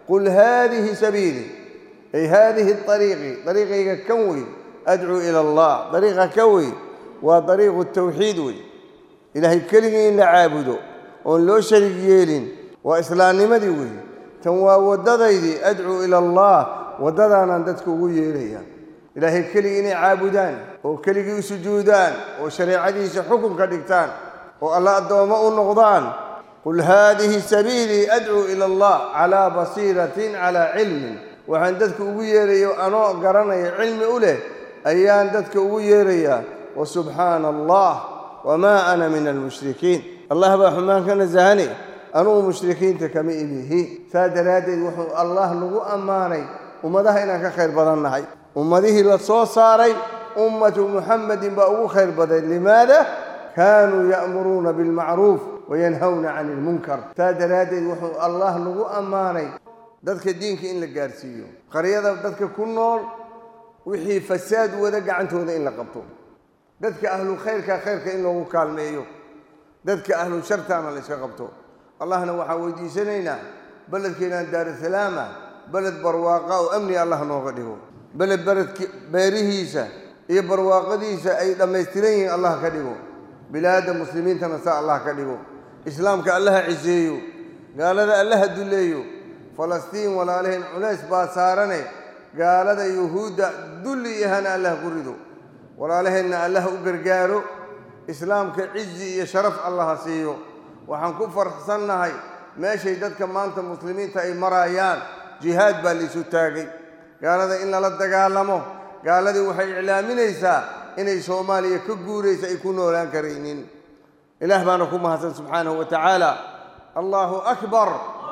qul haadihi sabiilii ay haadihi ariiqii dariiqayga kan wey adcuu ila allah dariiqa ka wey waa dariiqu tawxiid wey ilaahay keligii in la caabudo oon loo sharig yeelin waa islaamnimadii wey tan waa waddadaydii adcuu ila allah waddadaanaan dadka ugu yeeraya ilaahay keligii inay caabudaan oo keligii u sujuudaan oo shareecadiisa xukun ka dhigtaan oo alla addoommo u noqdaan qul haadihi sabiilii adcuu ila allah calaa basiiratin calaa cilmin waxaan dadka ugu yeerayo anoo garanaya cilmi u leh ayaan dadka ugu yeerayaa wa subxaana allah wamaa ana min almushrikiin allah baa xumaan ka nasahane anugu mushrikiinta kama imihi saa daraaddeed wuxuu allah nagu ammaanay ummadaha inaan ka khayr badan nahay ummadihii la soo saaray ummatu muxamedin baa ugu khayr badan limaada kaanuu ya'muruuna bilmacruuf wayanhawna cani ilmunkar saa daraaddeed wuxuu allah nagu ammaanay dadka diinka in la gaarsiiyo qaryada dadka ku nool wixii fasaad wada gacantooda in la qabto dadka ahlu khayrka khayrka in loogu kaalmeeyo dadka ahlu shartaana la yska qabto allahna waxaan weydiisanaynaa beledkeenaan daarusalaama beled barwaaqa oo amni allah nooga dhigo beled beledki beerihiisa iyo barwaaqadiisa ay dhammaystiran yihiin allah ka dhigo bilaadda muslimiintana saa allah ka dhigo islaamka allaha ciseeyo gaalada allaha duleeyo falastiin walaalaheen culays baa saarane gaalada yuhuudda dulli ihana allah ku rido walaalaheenna allaha u gargaaro islaamka cizi iyo sharaf allaha siiyo waxaan ku farxsannahay meeshay dadka maanta muslimiinta ay marayaan jihaad baa laisu taagay gaalada in lala dagaalamo gaaladii waxay iclaaminaysaa inay soomaaliya ka guuraysa ay ku noolaan karaynin ilaah baana ku mahadsan subxaanahu wa tacaala allaahu akbar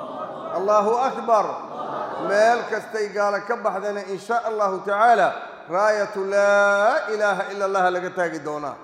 allaahu akbar meel kastay gaalo ka baxdana in sha allahu tacaala raayatu laa ilaaha ila allaha laga taagi doonaa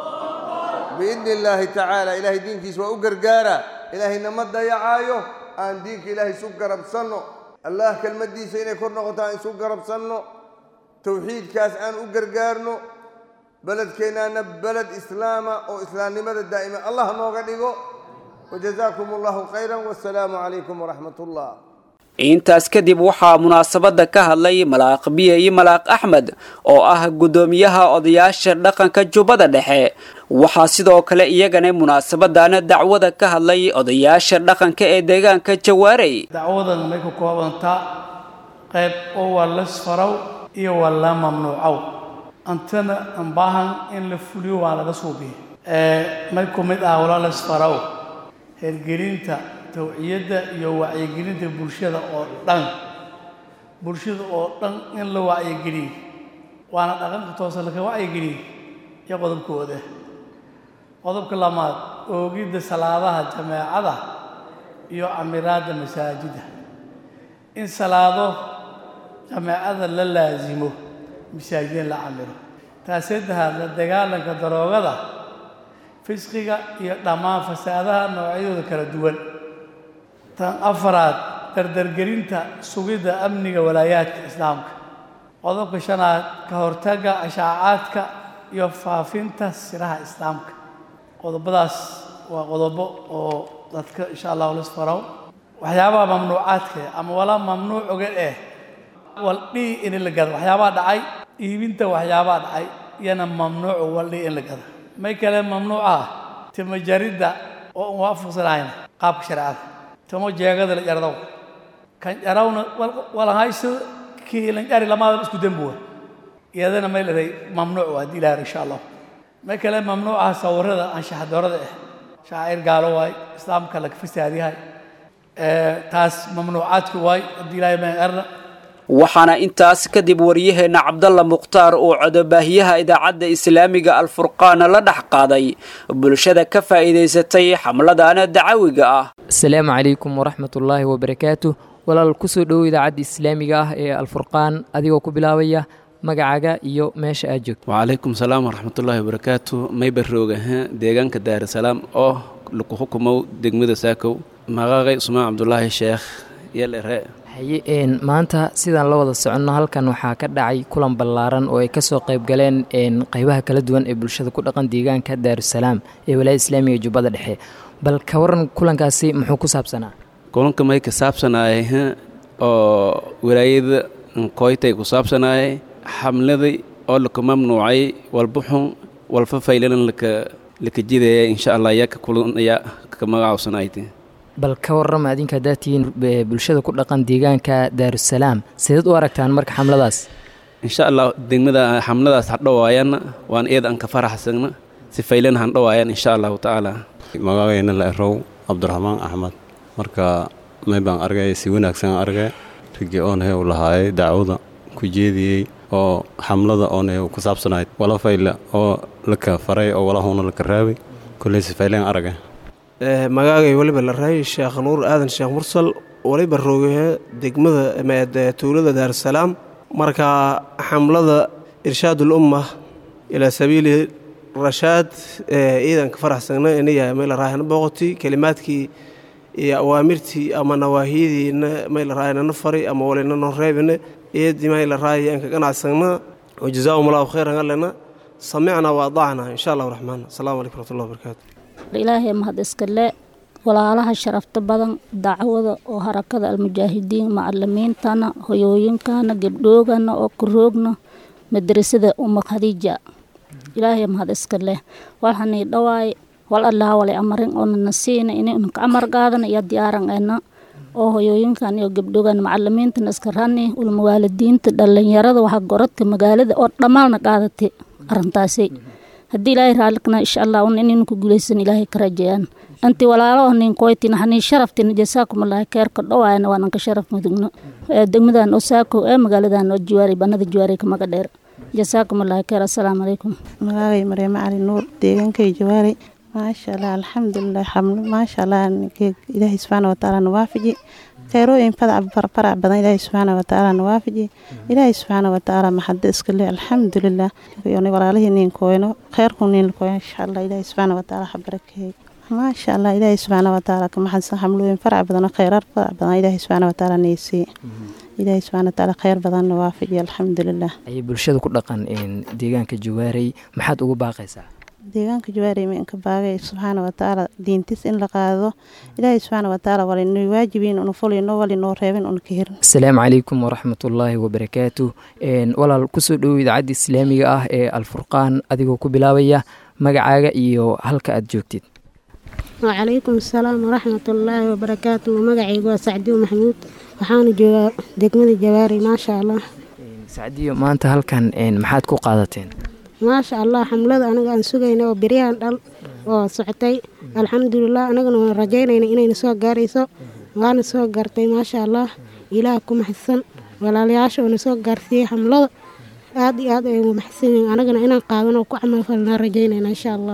biidni illaahi tacaala ilaahay diinkiisa waa u gargaara ilaahayna ma dayacaayo aan diinka ilaahay isu garabsanno allah kelmaddiisa inay kor noqoto aan isu garabsanno towxiidkaas aan u gargaarno beledkeennaana beled islaama oo islaamnimada daa'ima allah nooga dhigo wajazaakum allahu khayran wasalaamu calaykum waraxmat ullah intaas kadib waxaa munaasabadda ka hadlay malaaq biye iyo malaaq axmed oo ah guddoomiyaha odayaasha dhaqanka jubbada dhexe waxaa sidoo kale iyagana munaasabadana dacwada ka hadlay odayaasha dhaqanka ee deegaanka jawaarey dacwadan may ku koobantaa qayb oo waa lasfarow iyo waa la mamnuucow antana aan baahan in la fuliyo waa laga suubiya may ku mid ah wala lasfarow hergelinta tawciyadda iyo wacyigelinta bulshada oo dhan bulshada oo dhan in la wacyigeliyo waana dhaqanka toosa laka wacyigeliyo iyo qodobkooda qodobka lamaad oogidda salaadaha jameecada iyo camiraadda masaajida in salaado jameecada la laasimo masaajidin la camiro taas saddexaad la dagaalanka daroogada fisqiga iyo dhammaan fasaadaha noocyadooda kala duwan tan afaraad dardargelinta sugidda amniga walaayaadka islaamka qodobka shanaad ka hortagga ashaacaadka iyo faafinta siraha islaamka qodobadaas waa qodobo oo dadka insha allahu lisfarow waxyaabaha mamnuucaadka ama walaa mamnuuc oga eh waldhii in la gado waxyaabaha dhacay iibinta waxyaabaha dhacay iyana mamnuucu waldhii in la gado may kale mamnuuc ah timajaridda oo aan waafaqsanayn qaabka shareecada timo jeegada la jardow kan jarawna walahayso kii lan jari lamaadan isku dembuwa iyadana may leedahay mamnuuc waa haddii ilaahar insha allah may kale mamnuuca sawirada anshaxdoorada ah shaacir gaalo waay islaamka laga fasaadyahay taas mamnuucaadku waay haddii ilaahay ma arna waxaana intaas kadib waryaheena cabdalla mukhtaar uu codobaahiyaha idaacadda islaamiga alfurqaana la dhex qaaday bulshada ka faa'iidaysatay xamladana dacawiga ah asalaamu calaykum waraxmatullaahi wabarakaatu walaal kusoo dhowow idaacadda islaamiga ah ee alfurqaan adigoo ku bilaabaya magacaaga iyo meesha aad joogto wacalaykum salaam waraxmatullaahi wabarakaatu mayba roogaha deegaanka daarasalaam oo laku xukumow degmada saakow maqaqay usmaan cabdulaahi sheekh yelere haye maanta sidaan la wada soconno halkan waxaa ka dhacay kulan ballaaran oo ay kasoo qayb galeen qaybaha kala duwan ee bulshada ku dhaqan deegaanka daarusalaam ee walaayada islaamiga jubbada dhexe bal ka waran kulankaasi muxuu ku saabsanaa kulanka may ka saabsanaaye oo walaayada koytay ku saabsanaayay xamladii oo laka mamnuucay walbuxun walfa faylanan laka laka jidaya insha allah yaa ka kulanaya ka magacawsanaayte bal ka warrama adinka haddaad tihiin bulshada ku dhaqan deegaanka daarusalaam sideed u aragtaan marka xamladaas insha allah degmada xamladaas hadhowaayanna waan eed aan ka faraxsagna si faylan handhowaayan insha allahu tacaala magacayna la erow cabdiraxmaan axmed marka may baan argay si wanaagsan argay rigii oonhe u lahaayay dacwada ku jeediyey oo xamlada oonhe ku saabsanayd wala fayla oo laka faray oo walahuna laka raabay kolley si fayleen argay magaagay weliba la raayay sheekh nuur aadan sheekh mursal waliba roogahe degmada tuulada daarusalaam marka xamlada irshaadul umma ilaa sabiili rashaad ciidanka faraxsagna inaya mayla raahana booqoti kelimaadkii iyo awaamirtii ama nawaahiyadiina mayla raahana fari ama walina noo reebina eedii mayla raaya anka ganacsagna wajazaahum allahu khayran allena samicna wa adacna insha allahu raxmaan asalaamu calaykum waraxmatullahi wabarakaatu ilaahay mahad iskale walaalaha sharafta badan dacwada oo harakada almujaahidiin macalimiintana hoyooyinkana gebdhoogana oo kuroogna madrasada uma khadiija ilaahay mahad iska leh waxanii dhawaay wal allaha walay amarin oo nana siina inaynu ka amar qaadana iyo diyaaran eena oo hoyooyinkan iyo gebdhogan macalimiintana iska rani ulmawaalidiinta dhalinyarada waxa goradka magaalada oo dhammaalna qaadatay arintaasi haddii ilaahay raalikna insha allah un inaynu ku guulaysan ilaahay ka rajayaan anti walaalo oo nin koytina hanii sharaftina jasaakumallaahi keerka dhowaayana waa nanka sharaf mudugno degmadan oo saako ee magaaladan oo jiwaari banada jiwaari kamaga dheer jasaakumallaahi keer assalaamu calaykum magaagay maryamo cali nuur deegaankay jawaari maasha allah alxamdulilah xamlo maasha allah ilaahay subxaana watacaala nawaafaji khayrooyin fadac farac badan ilaahay subxaana watacaala nawaafaji ilaahay subxaana watacaala maxado iska leh alxamdulilah walaalihii nin kooyno khayrku nin kooyno insha allah ilaahay subxaana watacaala ha barakeeyo maasha allah ilaahay subxaana watacaala ka maxadsan xamlooyin farac badan oo khayraar farac badan ilaahay subxaana watacaala neysii ilaahay subxaana watacaala khayr badan nawaafaji alxamdulilah ayay bulshada ku dhaqan deegaanka jawaarey maxaad ugu baaqaysaa deegaanka jawaari minka baagay subxaana watacaala diintiis in la qaado ilaahay subxaana watacaala walinoo waajibiin unu fulino walinoo reebin unu ka hirin asalaamu calaykum waraxmatullaahi wabarakaatu walaal kusoo dhowow idaacadda islaamiga ah ee alfurqaan adigoo ku bilaabaya magacaaga iyo halka aad joogtid wacalaykum asalaam waraxmatullaahi wabarakaatu magacaygu waa sacdiyo maxamuud waxaana joogaa degmada jawaari maasha allah sacdiyo maanta halkan maxaad ku qaadateen maasha allah xamlada anaga aan sugayna oo beryahan dhal oo socotay alxamdulilah anagana waan rajaynayna inayna soo gaarayso waana soo gaartay maasha allah ilaah ku maxadsan walaalayaasha oona soo gaarsiiyey xamlada aad iyo aad ay ugu maxadsan yihiin anagana inaan qaadan oo ku camalfalnaa rajaynayna insha allah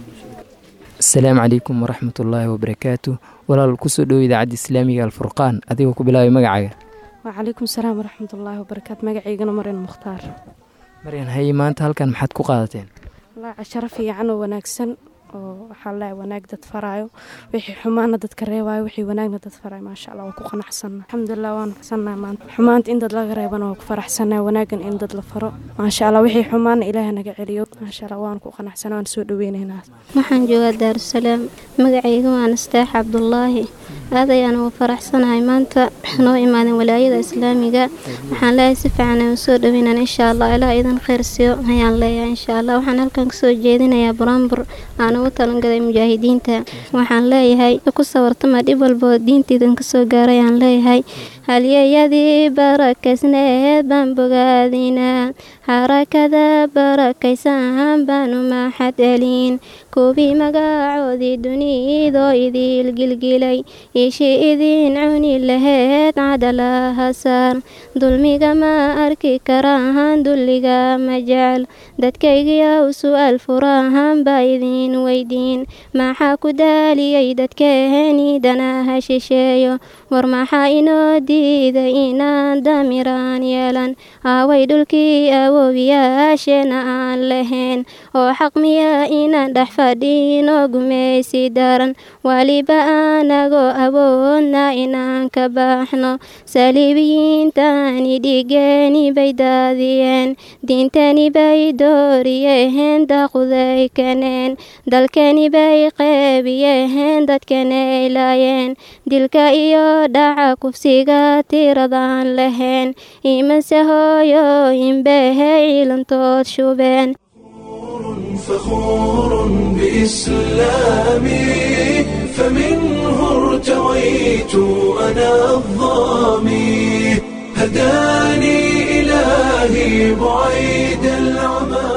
asalaamu calaykum waraxmatullaahi wabarakaatu walaal kusoo dhowo idaacadda islaamiga alfurqaan adigoo ku bilaabay magacaaga wacalaykum salaam waraxmatullaahi wabarakaatu magacaygana marin mukhtaar maryan haye maanta halkan maxaad ku qaadateen wallaahi casharo fiican oo wanaagsan oo waxaa leeyahay wanaag dad faraayo wixii xumaana dadka reebaayo wixii wanaagna dad faraayo maasha allah waa ku qanacsanna alxamdulilah waan faraxsannahay maanta xumaanta in dad laga reebana waa ku faraxsannahay wanaagan in dad la faro maasha allah wixii xumaana ilaaha naga celiyo maasha allah waan ku qanacsana waan soo dhaweynaynaa waxaan joogaa daarusalaam magacayga waa nastaax cabdulaahi aad ayaan ugu faraxsanahay maanta noo imaadeen walaayada islaamiga waxaan leeyahay si fiican aan soo dhaweynan insha allah ilaa idan khayr siiyo ayaan leeyahay insha allah waxaan halkan kasoo jeedinayaa buraanbur aan ugu talangaday mujaahidiinta waxaan leeyahay ku sawartama dhib walboo diinteydan kasoo gaaray aan leeyahay halyeyadii barakaysneed baan bogaadinaa xarakada barakaysan baanu maxad celin kubii magacoodii dunidoo idiil gilgilay ishii idiin cuni laheed cadalaha saar dulmiga ma arki karaan dulliga ma jecel dadkaygiyow su-aal furahan baa idiin weydiin maxaa ku daaliyey dadkeeni danaha shisheeyo war maxaa inoo diiday inaan damiraan yeelan aaway dhulkii awoowiyaasheena aan lahayn oo xaq miya inaan dhex fadhiinoo gumaysi daran waliba anagoo awoodna inaan ka baxno saliibiyiintani dhigeeni bay daadiyeen diintani bay dooriyeen daquday kaneen dalkani bay qeybiyeen dadkana ay laayeen dilka iyo dhaca kufsiga tiradaan lahayn imase hooyooyin bahay ciilantood shubeen فخور بإسلامي فمنه ارتويت أنا الظامي هداني إلهي بعيد العمى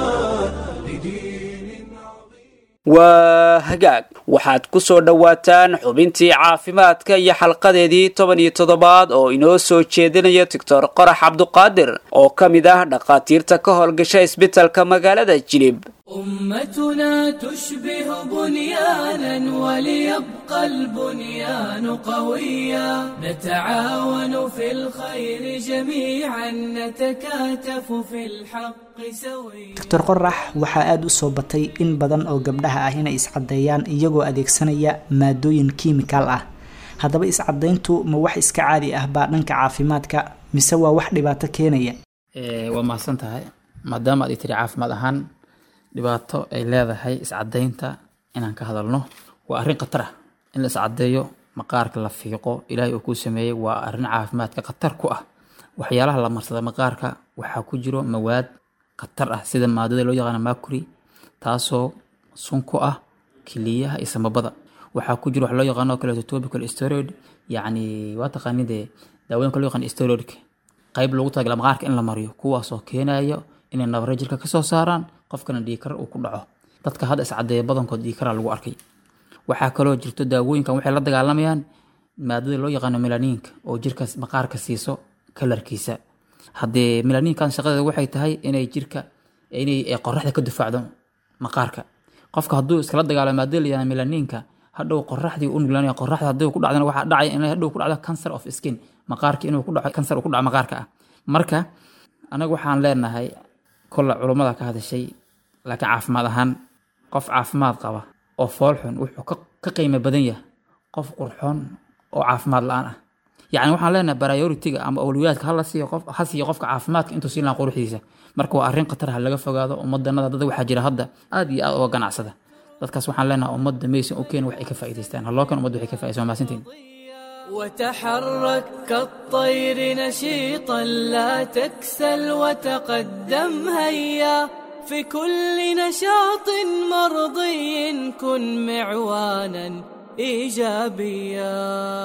waa hagaag waxaad ku soo dhowaataan xubintii caafimaadka iyo xalqadeedii toban iyo toddobaad oo inoo soo jeedinaya doctor qorax cabduqaadir oo ka mid ah dhakhaatiirta ka howlgasha isbitalka magaalada jilib أمتنا تشبه بنيانا وليبقى البنيان قويا نتعاون في الخير جميعا نتكاتف في الحق سويا doctor qorax waxaa aada u soo batay in badan oo gabdhaha ah inay iscaddeeyaan iyagoo adeegsanaya maadooyin kiimikaal ah haddaba iscadayntu ma wax iska caadi ah baa dhanka caafimaadka mise waa wax dhibaato keenaya waa mahadsan tahay maadaama aad i tiri caafimaad ahaan dhibaato ay leedahay iscadaynta inaan ka hadalno waa arrin khatar ah in la iscadeeyo maqaarka la fiiqo ilaahay uu kuu sameeyey waa arrin caafimaadka khatar ku ah waxyaalaha la marsada maqaarka waxaa ku jiro mawaad khatar ah sida maadada loo yaqaano mercury taasoo sun ku ah kiliyaha iyo samabada waxaa ku jiro wax loo yaqaano kaleeto topical steroid yacni waa taqaanid dee daawooyinka loo yaqaan steroidka qayb loogu talagala maqaarka in la mariyo kuwaasoo keenayo inay nabare jirka kasoo saaraan qofkana dhiikar uu ku dhaco dadka hadda iscadeeya badankood dhiikara lagu arkay waxaa kaloo jirto daawooyinkan waxay la dagaalamayaan maadada loo yaqaano melaniinka oo jirka maqaarka siiso kalarkiisa haddee melaniinkan shaqadeeda waxay tahay inay jirka inay qoraxda ka difaacdo maqaarka qofka hadduu iskala dagaalamo maadada la yaqaano melaniinka hadhow qoraxdii u nuglaanaya qoraxda haddii ku dhacdana waxaa dhacaya inay hadhow ku dhacdo cancer of skin maqaarka inuu ku dhaco cancer uu ku dhaco maqaarka ah marka anaga waxaan leenahay kolla culummada ka hadashay laakiin caafimaad ahaan qof caafimaad qaba oo foolxun wuxuu ka qiimo badan yahay qof qurxoon oo caafimaad la-aan ah yacni waxaan leenahay prioritiga ama awliyaadka hala siiyo qof ha siiyo qofka caafimaadka intuu siin lahaa quruxdiisa marka waa arrin khatar ha laga fogaado ummadanada dad waxaa jira hadda aad iyo aad uga ganacsada dadkaas waxaan leenahay ummadda maysan u keen wax ay ka faa'iidaystaan haloo kan ummadda waxay ka faa'iidaysan waa mahadsantiin وتحرك كالطير نشيطا لا تكسل وتقدم هيا في كل نشاط مرضي كن معوانا ايجابيا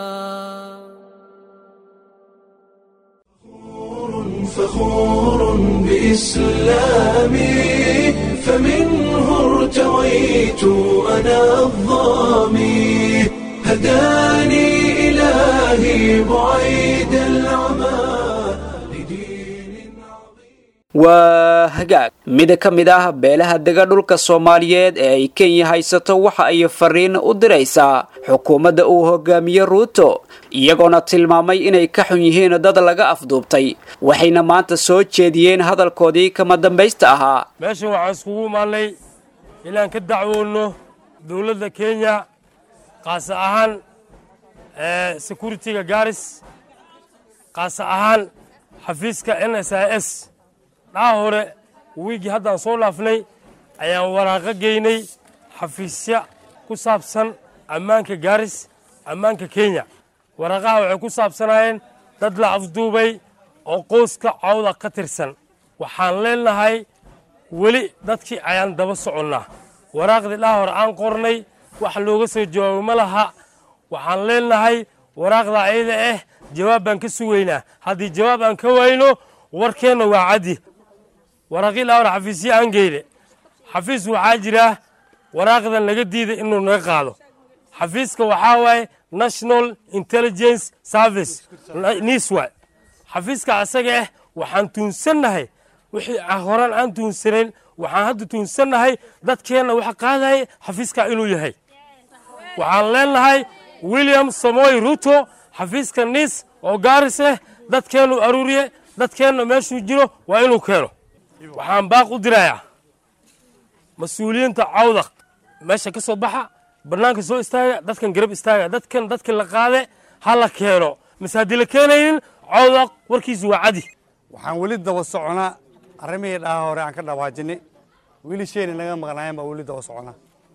فخور بإسلامي فمنه ارتويت أنا الظامي هداني إلهي بعيد العمى waa hagaag mid ka mid ah beelaha dega dhulka soomaaliyeed ee ay kenya haysato waxa ay fariin u diraysaa xukuumadda uu hogaamiye ruuto iyagoona tilmaamay inay ka xun yihiin dad laga afduubtay waxayna maanta soo jeediyeen hadalkoodii kama dambaysta ahaa meeshan waxaan iskugu imaanay inaan ka dacwoonno dowladda kenya qaasa ahaan securitiga garis qaasa ahaan xafiiska n s i s dhaha hore wiigii haddaan soo dhaafnay ayaan waraaqo geynay xafiisya ku saabsan ammaanka gaaris ammaanka kenya waraaqaha waxay ku saabsanaayeen dad la afduubay oo qoyska cawda ka tirsan waxaan leenahay weli dadkii ayaan daba soconnaa waraaqdii dhaha hore aan qornay wax looga soo jawaabo ma laha waxaan leenahay waraaqda ayada ah jawaab baan ka sugaynaa haddii jawaab aan ka wayno warkeenna waa caddi waraaqii dhaha hore xafiisya aan geyne xafiis waxaa jira waraaqdan laga diiday inuu naga qaado xafiiska waxaa waaye national intelligence service niswa xafiiska asaga ah waxaan tuunsannahay wixii horaan aan tuunsanayn waxaan hadda tuunsannahay dadkeenna waxa qaadaya xafiiska inuu yahay waxaan leenahay william samoy ruto xafiiska nis oo gaaris ah dadkeennu aruuriye dadkeenna meeshuu jiro waa inuu keeno waxaan baaq u dirayaa mas-uuliyiinta cawdaq meesha ka soo baxa bannaanka soo istaaga dadkan garab istaaga dadkan dadka la qaade ha la keeno mise haddii la keenaynin cawdaq warkiisu waa cadi waxaan weli daba soconaa arrimihii dhaha hore aan ka dhawaajinay wiilisheenii naga maqnaayeen baa weli daba soconaa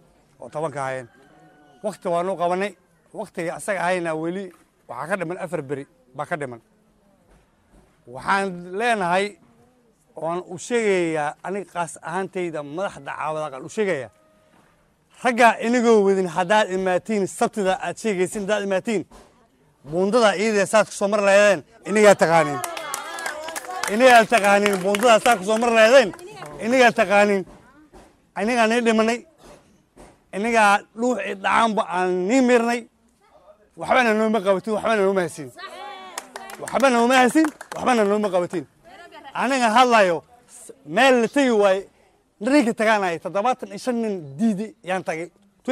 oo tobanka ahaayeen wakti waanu qabanay waktiga asaga ahayna weli waxaa ka dhiman afar beri baa ka dhiman waxaan leenahay oan u sheegayaa aniga qaas ahaantayda madaxda caawadaaqan u sheegayaa raggaa inagoo wadin haddaad imaatiin sabtida aad sheegaysin haddaad imaatiin buundada iyadee saad kusoo mar lahaydeen inagaa taqaaniin inagaa taqaaniin buundada saad kusoo mar lahaydeen inagaa taqaaniin inagaa nii dhimanay inagaa dhuuxii dhacaanba aan nii mirnay waxbana nooma qabatin waxbana nooma hasin waxbana nooma hasin waxbana nooma qabatin aniga hadlayo meel la tegi waaye ninka tagaanaya toddobaatan iyo shan nin diidi yaan tagay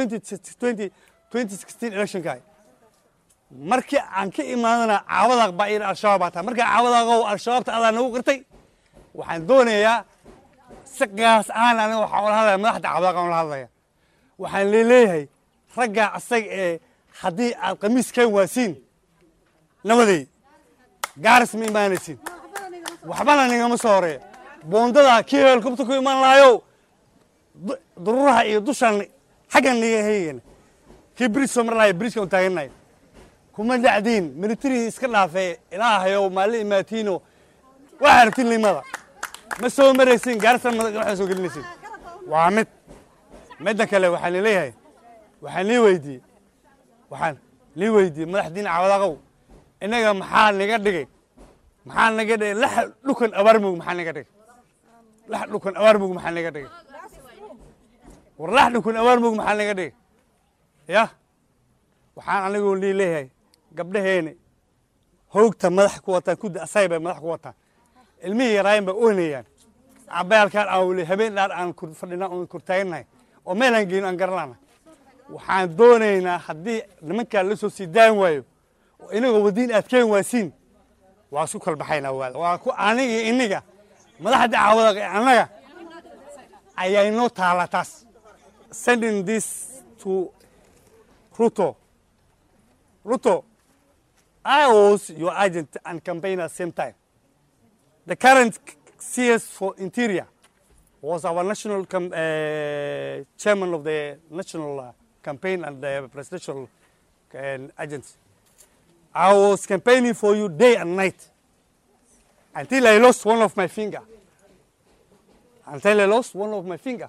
electionka markii aan ka imaadana caawadaaq baa iyada al-shabaab baa tahay markaa caawadaaqow al-shabaabta adaa nagu qirtay waxaan doonayaa si qaas ahaan aniga waxaa ula hadlaya madaxda caawadaaqan ula hadlaya waxaan leeleeyahay raggaa asaga ee haddii aad qamiis keen waasiin nabaday gaaris ma imaanaysin waxbana nigama soo horeeya boondada kii heelkubta ku imaan lahayow dururaha iyo dushan xaggan niga heygana kii bridge soo mar lahayo bridgeka u taagannahay kuma dhacdiin military iska dhaafee ilaahayow maali imaatiino waxaa aragtiin limada ma soo maraysin gaarisa waxaa soo gelinaysin waa mid midda kale waxaan leeyahay waxaan lii weydiiyey waxaan lii weydiiyey madaxdiina cawadaqow innaga maxaa niga dhigay maxaa naga dhigay lax dhukan abaarmug maxaa naga dhigay lax dhukan abaarmug maxaa naga dhigay war lax dhukan abaarmug maxaa naga dhigay ya waxaan anigoo lii leeyahay gabdhaheeni hoogta madax ku wataan kudda asay bay madax ku wataan ilmihii yaraayin bay oynayaan cabayaalkaan aan weli habeen dhaar aan fadhina oon kortaagannahay oo meelaan geyno aan garanana waxaan doonaynaa haddii nimankaa la soo sii daan waayo oo inagoo wadiin aad keen waasiin waa isku kalbaxaynaa waada waa ku aniga iyo iniga madaxda caawada annaga ayaa inoo taala taas sending this to ruto ruto I was your agent and campaigner at the same time. The current CS for Interior was our national com- uh, chairman of the national uh, campaign and the presidential uh, agency. I was campaigning for you day and night until I lost one of my finger. Until I lost one of my finger.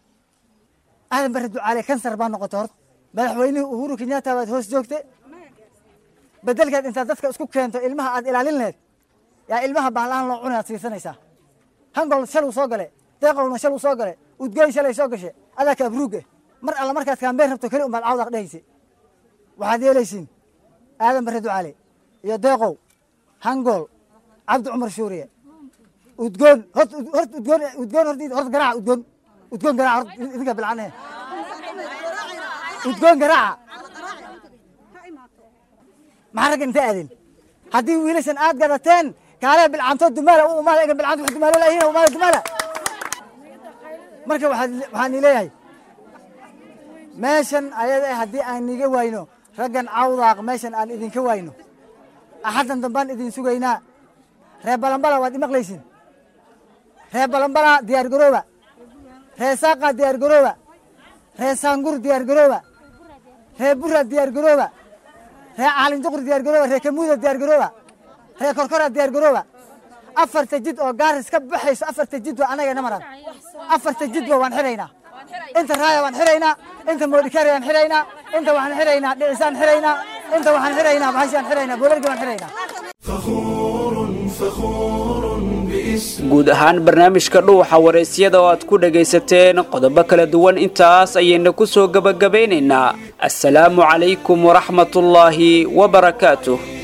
aadan bare ducaale kansar baa noqotay horta madaxweynihii uhuru kenyatta baad hoos joogtay bedelkeed intaad dadka isku keento ilmaha aad ilaalin laheyd yaa ilmaha bahlahan loo cunayaad siisanaysaa hangol shaluu soo gale deeqowna shaluu soo gale udgoyn shalay soo gashe adaa kaabruuge mar alla markaad kaambeen rabto keli umbaad cawdaq dhehayse waxaad yeelaysiin aadan bare ducaale iyo deeqow hangol cabdi cumar shuuriye udgoon hort hort udgoon udgoon hort hort garaaca udgoon udgoon garaaca hort idinka bilcanehe udgoon garaaca maxaa ragga inta aadeen haddii wiilashan aad gadateen kaalee bilcaantood dumaala u umaada ega bilcaanto wax dumaalo laayihin umaada dumaala marka waxaad waxaan ii leeyahay meeshan ayada eh haddii aan niga wayno raggan cawdaaq meeshan aan idinka wayno axaddan dambaan idin sugaynaa reer balambala waad imaqlaysin reer balambala diyaar garooba reer saaqa diyaar garooba reer saangur diyaar garooba reer bura diyaar garooba reer caalin duqur diyaar garooba reer kamuuda diyaar garooba reer korkora diyaar garooba afarta jid oo gaaris ka baxayso afarta jid waa anaga namaran afarta jidba waan xiraynaa inta raaya waan xiraynaa inta moodhikari waan xiraynaa inta waxaan xiraynaa dhicisaan xiraynaa inta waxaan xiraynaa bahashaan xiraynaa boolargi waan xiraynaa guud ahaan barnaamijka dhuuxa waraysyada oo aad ku dhagaysateen qodobo kala duwan intaas ayayna ku soo gebagabaynaynaa assalaamu calaykum waraxmatullaahi wabarakaatuh